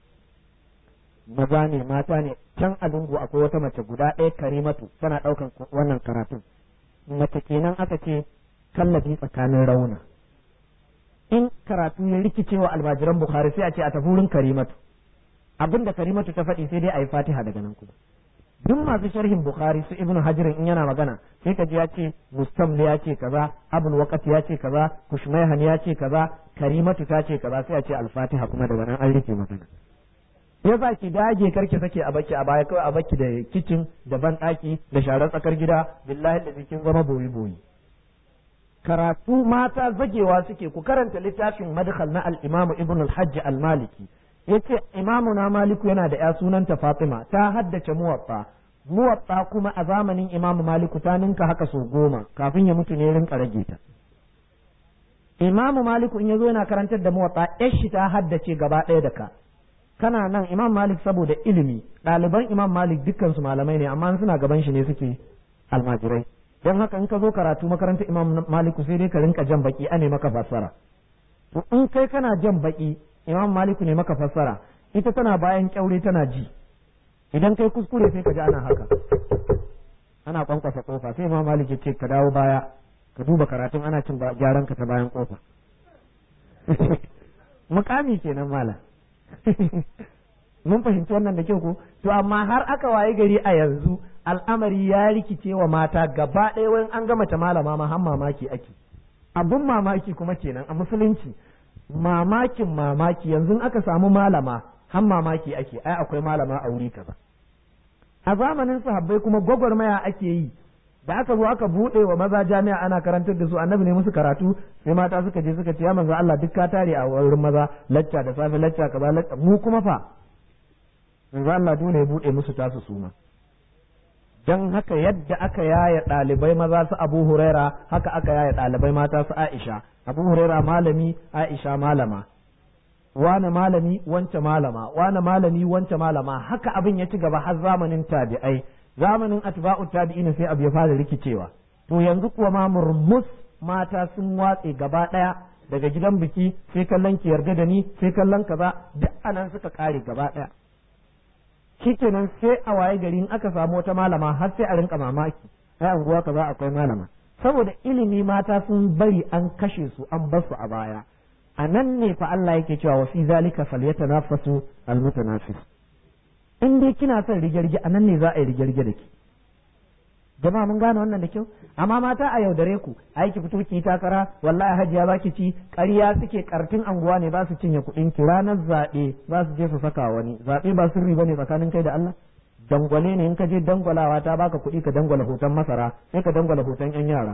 maza ne mata ne can a lungu akwai wata mace guda ɗaya karimatu tana ɗaukan wannan karatun mace kenan aka ce kallabi tsakanin rauna in karatu ya rikice wa almajiran bukhari sai a ce a tafi wurin karimatu abin da karimatu ta faɗi sai dai a yi fatiha daga nan kuma duk masu sharhin bukhari su ibnu hajirin in yana magana sai ka ji ya ce mustamli ya ce kaza abul waqat ya ce kaza kushmayhan ya ce kaza karimatu ta ce kaza sai a ce al-fatiha kuma daga nan an rike magana ya za ki dage karki sake a baki a baya kawai a baki da kicin da ban daki da sharar tsakar gida billahi da kin zama boyi boyi karatu mata zagewa suke ku karanta littafin madkhal na al-imam ibn al-hajj al-maliki yace imamu na maliku yana da ya sunanta fatima ta haddace muwatta muwatta kuma a zamanin imam maliku ta ninka haka so goma kafin ya mutu ne rinka rage ta imam maliku in yazo yana karantar da muwatta yar shi ta haddace gaba ɗaya da ka kana nan imam malik saboda ilimi ɗaliban imam malik dukkan su malamai ne amma suna gaban shi ne suke almajirai don haka in ka zo karatu makarantar imam maliku sai dai ka rinka jan baki ane maka fassara to in kai kana jan baki imam maliku ne maka fassara ita tana bayan kyaure tana ji idan kai kuskure sai ka ji ana haka ana kwankwasa kofa sai imam malik ya ce ka dawo baya ka duba karatun ana cin gyaran ka ta bayan kofa mukami kenan malam mun fahimci wannan da kyau ko to amma har aka waye gari a yanzu al'amari ya rikice wa mata gaba ɗaya wani an gama ta malama ma har mamaki ake abun mamaki kuma kenan a musulunci mamakin mamaki yanzu aka samu malama har mamaki ake ai akwai malama a wuri kaza a zamanin sahabbai kuma gwagwarmaya ake yi da aka zo aka buɗe wa maza jami'a ana karantar da su annabi ne musu karatu sai mata suka je suka ce ya manzo Allah duk ka tare a wurin maza lacca da safe lacca kaza lacca mu kuma fa manzo Allah dole ya buɗe musu tasu suma don haka yadda aka yaya ɗalibai maza su abu huraira haka aka yaya ɗalibai mata su aisha abu huraira malami aisha malama wane malami wance malama wane malami wance malama haka abin ya ci gaba har zamanin tabi'ai zamanin atba'u tabi'in sai abu ya fara rikicewa to yanzu kuwa ma murmus mata sun watse gaba ɗaya daga gidan biki sai kallon ki yarda da ni sai kallon kaza duk anan suka kare gaba ɗaya shikenan sai a waye gari in aka samu wata malama har sai a rinka mamaki ai anguwa kaza akwai malama saboda ilimi mata sun bari an kashe su an bar su a baya a nan ne fa Allah yake cewa wa fi zalika falyatanafasu almutanafis in dai kina son rigirgi a nan ne za a yi rigirgi da ki jama'a mun gane wannan da kyau amma mata a yaudare ku ai ki fito ki takara wallahi hajiya zaki ci ƙarya suke kartin anguwa ne ba su cinye kuɗin ki ranar zaɓe za su je su saka wani zaɓe ba sirri bane tsakanin kai da Allah dangwale ne in ka je dangwalawa ta baka kuɗi ka dangwala hoton masara sai ka dangwala hoton yan yara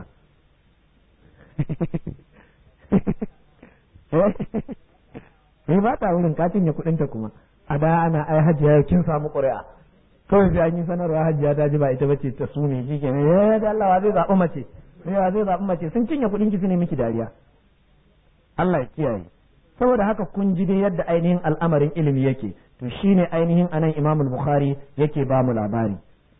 eh ba ta wurin ka cinye kuɗin ta kuma a da ana ai hajiya kin samu ƙuri'a kawai sai an yi sanarwa hajiya ta ji ba ita bace ta su ne shi kenan eh da Allah wa zai zaɓi mace wa zai zaɓi mace sun cinye kuɗin ki su ne miki dariya Allah ya kiyaye saboda haka kun ji dai yadda ainihin al'amarin ilimi yake to shine ainihin anan Imam al-Bukhari yake ba mu labari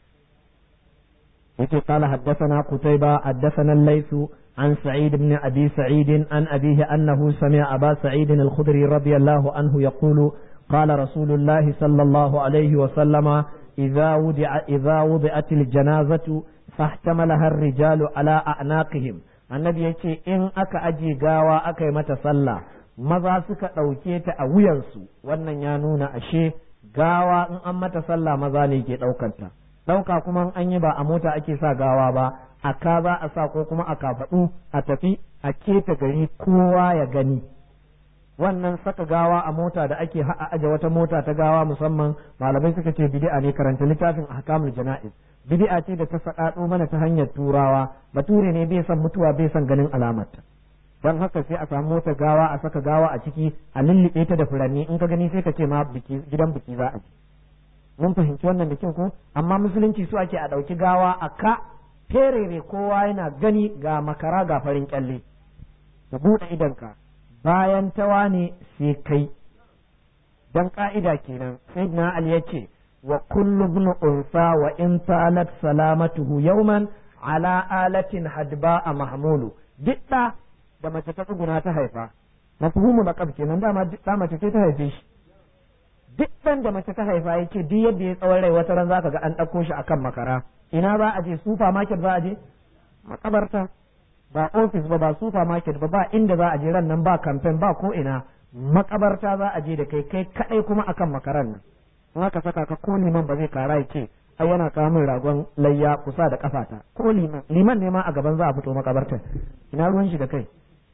yake qala haddathana Qutayba haddathana al-Layth عن سعيد بن أبي سعيد عن أبيه أنه سمع أبا سعيد الخدري رضي الله عنه يقول قال رسول الله صلى الله عليه وسلم إذا وضع إذا وضعت الجنازة فاحتملها الرجال على أعناقهم annabi ya ce in aka aje gawa aka yi mata sallah maza suka ɗauke ta a wuyansu wannan ya nuna ashe gawa in an mata sallah maza ne ke ɗaukanta ɗauka kuma an yi ba a mota ake sa gawa ba a ka za a sa ko kuma a kafaɗu a tafi a keta gari kowa ya gani wannan saka gawa a mota da ake ha'a aje wata mota ta gawa musamman malamai suka ce bid'a ne karanta littafin ahkamul jana'iz bid'a ce da ta faɗaɗo mana ta hanyar turawa bature ne bai san mutuwa bai san ganin alamarta don haka sai a samu mota gawa a saka gawa a ciki a lullube ta da furanni in ka gani sai ka ce ma biki gidan biki za a je mun fahimci wannan da kyau ko amma musulunci su ake a ɗauki gawa a ka ferere kowa yana gani ga makara ga farin kyalle ka buɗe idonka bayan tawa ne sai kai dan ka'ida kenan sayyidina ali ya ce wa kullu ibn unsa wa in talat salamatuhu yawman ala alatin hadba a mahmulu duk da da mace ta tsuguna ta haifa mafhumu laqab kenan dama duk da mace ce ta haife shi duk dan da mace ta haifa yace duk yadda ya tsawon rai wata ran zaka ga an ɗauko shi akan makara ina za a je supermarket za a je makabarta ba ofis ba ba supermarket ba ba inda za a je ran nan ba campaign ba ko ina makabarta za a je da kai kai kadai kuma akan makaran nan in aka saka ka ko liman ba zai kara ya ce ai yana kawo min ragon layya kusa da kafata ko liman liman ne ma a gaban za a fito makabartar ina ruwan shi da kai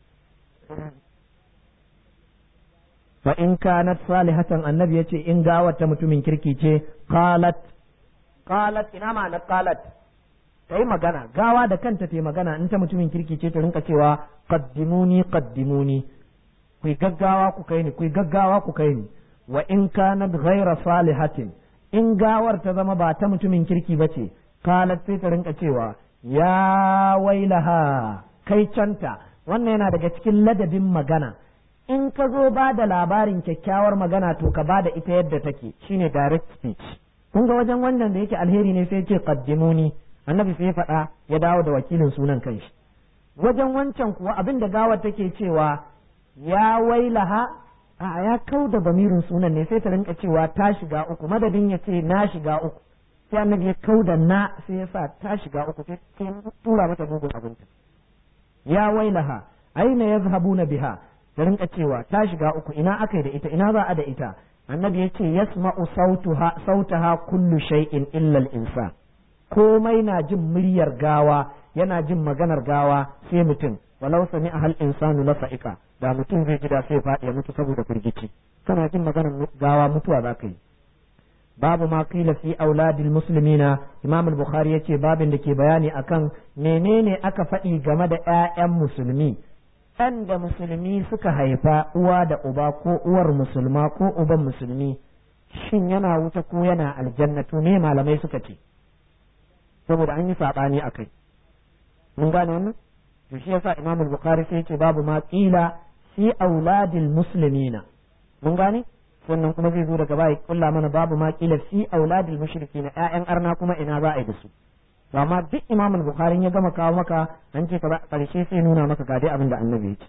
fa in kanat salihatan annabi yace in gawar ta mutumin kirki ce qalat qalat ina ma na qalat ta yi magana gawa da kanta ta yi magana in ta mutumin kirki ce ta rinka cewa qaddimuni qaddimuni ku gaggawa ku kai ni ku gaggawa ku kai ni wa in kanat ghaira salihatin in gawar ta zama ba ta mutumin kirki ba ce qalat sai ta rinka cewa ya wailaha kai canta wannan yana daga cikin ladabin magana in ka zo ba da labarin kyakkyawar magana to ka ba da ita yadda take shine direct speech kun ga wajen wannan da yake alheri ne sai ce qaddimuni annabi sai ya faɗa ya dawo da wakilin sunan kanshi wajen wancan kuwa abin da gawar take cewa ya wailaha a ya kau da bamirin sunan ne sai ta rinka cewa ta shiga uku madadin ya ce na shiga uku sai annabi ya kau da na sai ya sa ta shiga uku sai tura mata mugun abinci ya wailaha aina yazhabuna biha ta rinka cewa ta shiga uku ina aka yi da ita ina za a da ita annabi ya ce yasma'u sautuha sautaha kullu shay'in illa al-insan komai na jin muryar gawa yana jin maganar gawa sai mutum walau sami a hal insanu la sa'ika da mutum zai ji da sai faɗi ya mutu saboda firgici kana jin maganar gawa mutuwa za ka yi babu ma qila fi auladil muslimina imam al-bukhari yace babin da ke bayani akan menene aka faɗi game da ƴaƴan musulmi ɗan da musulmi suka haifa uwa da uba ko uwar musulma ko uban musulmi shin yana wuta ko yana aljanna to ne malamai suka ce saboda an yi sabani akai mun gane wannan to shi yasa Imam Bukhari sai ce babu ma qila fi auladil muslimina mun gane sannan kuma zai zo daga baya kulla mana babu ma qila fi auladil mushrikina ƴaƴan arna kuma ina za a yi da su to amma duk Imam Bukhari ya gama kawo maka an ce ka karshe sai nuna maka ga dai abin da Annabi ya ce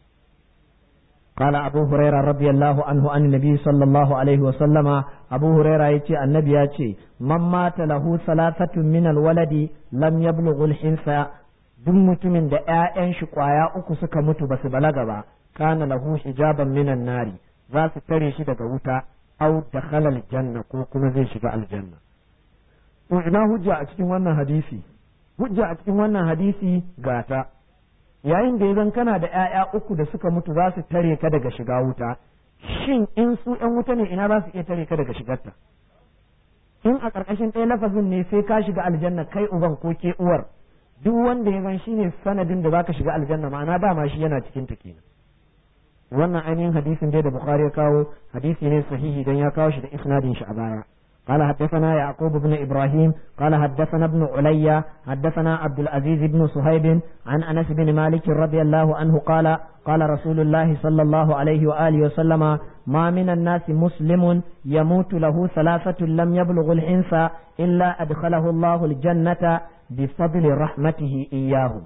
قال أبو هريرة رضي الله عنه عن النبي صلى الله عليه وسلم أبو هريرة يتي النبي يتي من مات له ثلاثة من الولد لم يبلغ الحنثى duk mutumin da ‘ya'yan shi ƙwaya uku suka mutu ba su balaga ba, kana lahu hijaban minan nari, za su tare shi daga wuta, au da halal janna ko kuma zai shiga aljanna. To ina hujja a cikin wannan hadisi? Hujja a cikin wannan hadisi gata. yayin da ya zan kana da ‘ya'ya uku da suka mutu za su tare ka daga shiga wuta, shin in su ‘yan wuta ne ina za su iya tare ka daga shigarta? In a ƙarƙashin ɗaya lafazin ne sai ka shiga aljanna kai uban ko ke uwar, duk wanda ya zan shine sanadin da za ka shiga aljanna ma'ana dama shi yana cikin ta kenan. Wannan ainihin hadisin dai da Bukhari ya kawo hadisi ne sahihi don ya kawo shi da isnadin shi a baya. قال حدثنا يعقوب بن إبراهيم قال حدثنا ابن علي حدثنا عبد العزيز بن صهيب عن أنس بن مالك رضي الله عنه قال قال رسول الله صلى الله عليه وآله وسلم ما من الناس مسلم يموت له ثلاثة لم يبلغ الحنس إلا أدخله الله الجنة بفضل رحمته إياه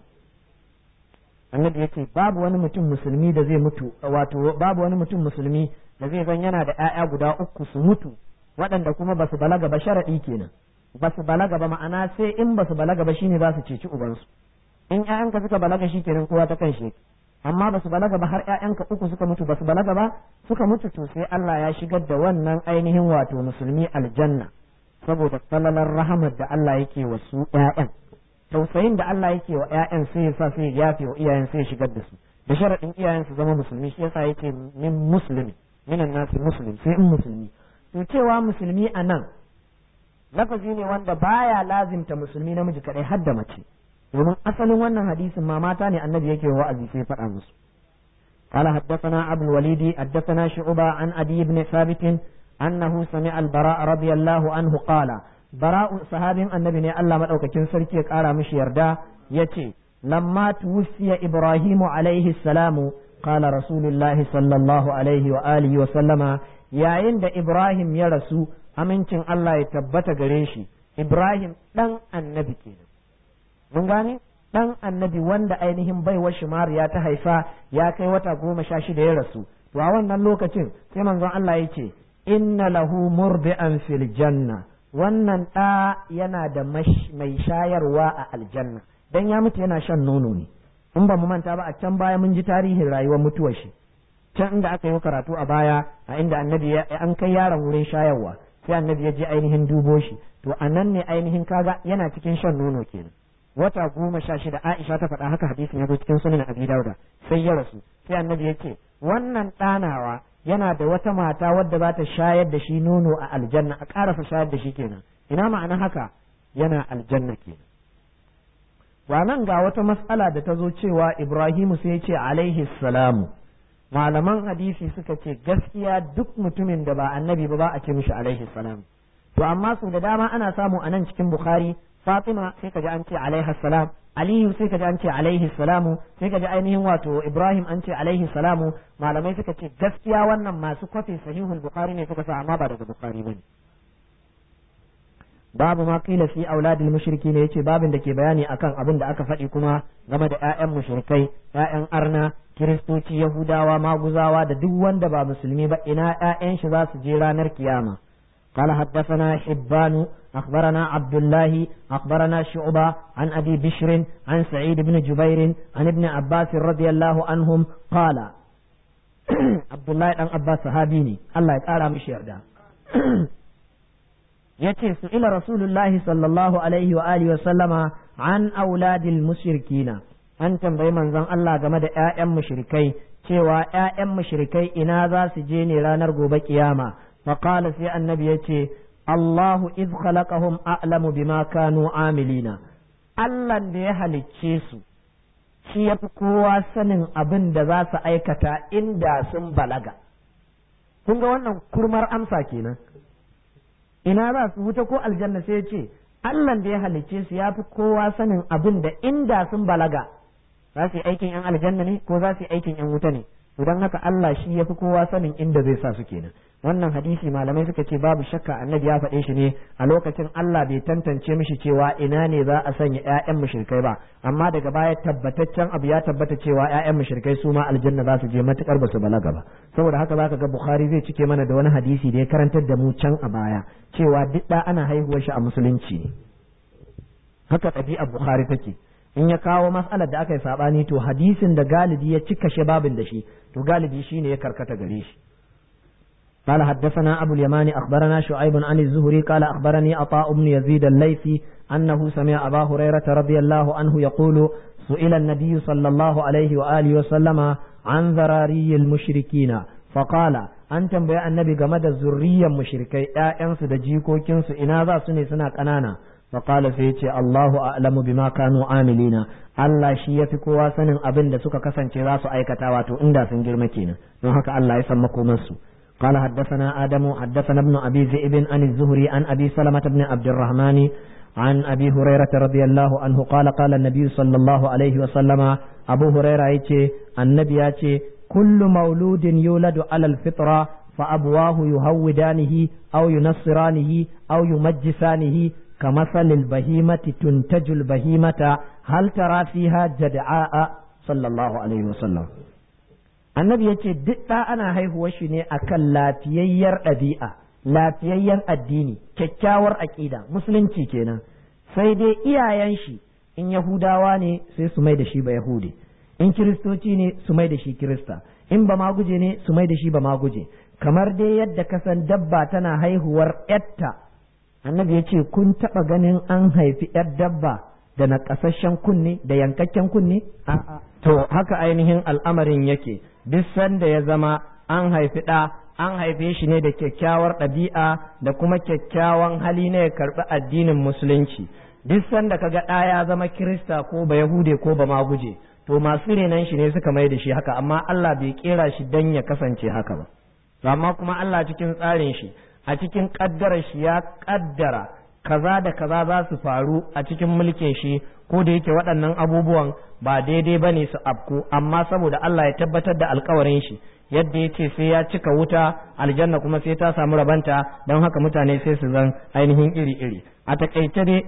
annabi yace babu wani mutum musulmi da zai mutu wato babu wani mutum musulmi da zai zan yana da 'ya'ya guda uku su mutu waɗanda kuma ba su balaga ba sharaɗi kenan ba su balaga ba ma'ana sai in ba su balaga ba shine za su ceci ubansu in ƴaƴanka suka balaga shi kenan kowa ta kan shi amma ba su balaga ba har ƴaƴanka uku suka mutu ba su balaga ba suka mutu to sai Allah ya shigar da wannan ainihin wato musulmi aljanna saboda falalar rahamar da Allah yake wa su ƴaƴan tausayin da Allah yake wa ƴaƴan sai ya sa sai ya yafe wa iyayen sai ya shigar da su da sharaɗin iyayen su zama musulmi shi yasa yake min muslimi minan nasi muslim sai in musulmi to cewa musulmi a nan lafazi ne wanda baya lazimta musulmi namiji kadai har da mace domin asalin wannan hadisin ma mata ne annabi yake wa'azi sai faɗa musu قال حدثنا أبو الوليد حدثنا شعبة عن أبي بن ثابت أنه سمع البراء رضي الله عنه قال براء صحابي النبي الله مدعوك كن سركي قال مش يردا يتي لما توفي إبراهيم عليه السلام قال رسول الله صلى الله عليه وآله وسلم yayin da Ibrahim ya rasu amincin Allah ya tabbata gare shi Ibrahim ɗan annabi kenan mun gane ɗan annabi wanda ainihin baiwar shimariya ta haifa ya kai wata goma sha shida ya rasu to a wannan lokacin sai manzon Allah ya ce inna lahu murdi'an fil janna wannan ɗa yana da mai shayarwa a aljanna dan ya mutu yana shan nono ne in ba mu manta ba a can baya mun ji tarihin rayuwar mutuwar shi can inda aka yi karatu a baya a inda annabi an kai yaron wurin shayarwa sai annabi ya je ainihin dubo shi to a nan ne ainihin kaga yana cikin shan nono kenan wata goma sha shida Aisha ta faɗa haka hadisin ya zo cikin sunan Abi Dauda sai ya rasu sai annabi ya ce wannan ɗanawa yana da wata mata wadda za ta shayar da shi nono a aljanna a ƙarasa shayar da shi kenan ina ma'ana haka yana aljanna kenan wa nan ga wata matsala da ta zo cewa Ibrahimu sai ya ce alaihi salamu malaman hadisi suka ce gaskiya duk mutumin da ba annabi ba ba a ce mishi alaihi salam to amma su da dama ana samu a nan cikin bukhari fatima sai ka ji an ce alaihi salam aliyu sai ka ji an ce alaihi salamu sai ka ji ainihin wato ibrahim an ce alaihi salamu malamai suka ce gaskiya wannan masu kwafi sahihul bukhari ne suka sa amma ba daga bukhari bane babu ma kila fi auladil mushriki ne yace babin da ke bayani akan abin da aka faɗi kuma game da ƴaƴan mushrikai ƴaƴan arna kiristoci yahudawa maguzawa da duk wanda ba musulmi ba ina ƴaƴan shi za su je ranar kiyama قال حدثنا حبان أخبرنا عبد الله أخبرنا شعبة عن أبي بشر عن سعيد بن جبير عن ابن عباس رضي الله عنهم قال عبد الله بن عباس صحابيني الله يقال مش يرجع yace su ila rasulullahi sallallahu alaihi wa alihi wa sallama an auladil mushrikina an tambayi manzon Allah game da ƴaƴan mushrikai cewa ƴaƴan mushrikai ina za su je ne ranar gobe kiyama fa qala sai annabi yace Allahu iz khalaqahum a'lamu bima kanu amilina Allah da ya halicce su shi yafi kowa sanin abin da za su aikata inda sun balaga kun ga wannan kurmar amsa kenan ina za su wuta ko aljanna sai ya ce Allah da ya halicce su ya fi kowa sanin abin da inda sun balaga za su yi aikin yan aljanna ne ko za su yi aikin yan wuta ne don haka Allah shi ya fi kowa sanin inda zai sa su kenan wannan hadisi malamai suka ce babu shakka annabi ya faɗe shi ne a lokacin Allah bai tantance mishi cewa ina ne za a sanya ƴaƴan mushrikai ba amma daga baya tabbataccen abu ya tabbata cewa ƴaƴan mushrikai su ma aljanna za su je matukar ba su balaga ba saboda haka zaka ga Bukhari zai cike mana da wani hadisi da ya karantar da mu can a baya cewa duk da ana haihuwar shi a musulunci ne haka ɗabi'ar Bukhari take in ya kawo mas'alar da aka yi sabani to hadisin da galibi ya cika shi babin da shi to galibi shine ya karkata gare shi قال حدثنا أبو اليمان أخبرنا شعيب عن الزهري قال أخبرني عطاء بن يزيد الليثي أنه سمع أبا هريرة رضي الله عنه يقول سئل النبي صلى الله عليه وآله وسلم عن ذراري المشركين فقال an tambaya annabi game da zurriyan mushrikai ƴaƴansu da jikokinsu ina za su ne suna ƙanana فقال سيتي الله أعلم بما كانوا عاملين Allah shi ya fi kowa sanin abin da suka kasance za su aikata wato inda sun girma kenan don haka Allah ya san makomansu قال حدثنا آدم حدثنا ابن أبي ذئب عن الزهري عن أبي سلمة بن عبد الرحمن عن أبي هريرة رضي الله عنه قال قال النبي صلى الله عليه وسلم أبو هريرة يتي النبي يتي كل مولود يولد على الفطرة فأبواه يهودانه أو ينصرانه أو يمجسانه كمثل البهيمة تنتج البهيمة هل ترى فيها جدعاء صلى الله عليه وسلم annabi ya ce duk ɗa ana haihuwar shi ne akan lafiyayyar ɗabi'a lafiyayyen addini kyakkyawar aƙida musulunci kenan sai dai iyayen shi in yahudawa ne sai su mai da shi ba yahudi in kiristoci ne su mai da shi kirista in ba maguje ne su mai da shi ba maguje kamar dai yadda kasan dabba tana haihuwar yatta annabi ya ce kun taɓa ganin an haifi yar dabba da naƙasasshen kunne da yankakken kunne a'a to haka ainihin al'amarin yake duk sanda ya zama an haifi ɗa an haife shi ne da kyakkyawar ɗabi'a da kuma kyakkyawan hali na ya karɓi addinin musulunci duk sanda kaga ɗa ya zama kirista ko ba yahude ko ba maguje to masu renan shi ne suka mai da shi haka amma Allah bai kera shi dan ya kasance haka ba amma kuma Allah cikin tsarin shi a cikin ƙaddarar shi ya ƙaddara kaza da kaza za su faru a cikin mulkin shi ko da yake waɗannan abubuwan ba daidai ba ne su afku amma saboda Allah ya tabbatar da alkawarin shi yadda ya ce sai ya cika wuta aljanna kuma sai ta samu rabanta don haka mutane sai su zan ainihin iri-iri a takaice dai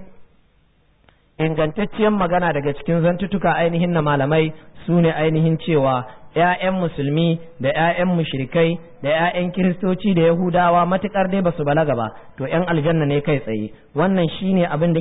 ingantacciyar magana daga cikin zantutuka ainihin na malamai su ne ainihin cewa ‘ya'yan musulmi da ‘ya'yan mushrikai da ‘ya'yan kiristoci da yahudawa matuƙar dai ba su balaga ba to ‘yan aljanna ne kai tsaye wannan shine abin da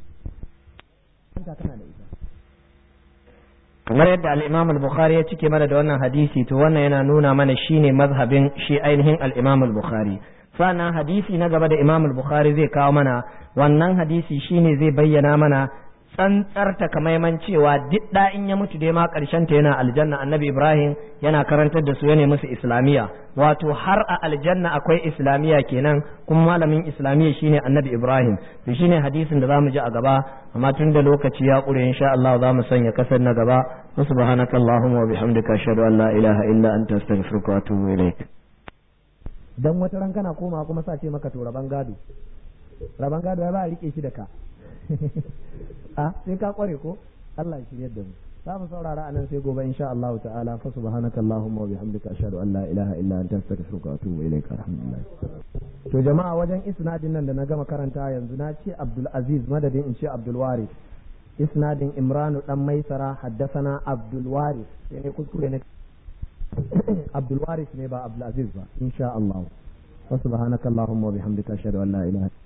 kamar yadda al-Imam al-Bukhari ya cike mana da wannan hadisi to wannan yana nuna mana shine mazhabin shi ainihin al-Imam al-Bukhari sannan hadisi na gaba da Imam al-Bukhari zai kawo mana wannan hadisi shine zai bayyana mana tsantsar takamaiman cewa duk da in ya mutu dai ma karshen ta yana aljanna annabi Ibrahim yana karantar da su yana musu islamiya wato har a aljanna akwai islamiya kenan kuma malamin islamiya shine annabi Ibrahim to shine hadisin da zamu ji a gaba amma tun da lokaci ya ƙure insha Allah za mu sanya kasar na gaba subhanaka allahumma wa bihamdika ashhadu an la ilaha illa anta astaghfiruka wa atubu ilaik dan wata ran kana koma kuma sa ce maka to raban gado raban gado ya ba a rike shi da ka a sai ka kware ko Allah ya shirye da mu za mu saurara anan sai gobe insha Allah ta'ala fa subhanaka allahumma wa bihamdika ashhadu an la ilaha illa anta astaghfiruka wa atubu ilaik alhamdulillah to jama'a wajen isnadin nan da na gama karanta yanzu na ce Abdul Aziz madadin in ce Abdul Waris isnadin Imranu dan Maisara haddasana Abdul Waris sai ne kuskure ne Abdul Waris ne ba Abdul Aziz ba insha Allah wa subhanaka allahumma wa bihamdika ashhadu an la ilaha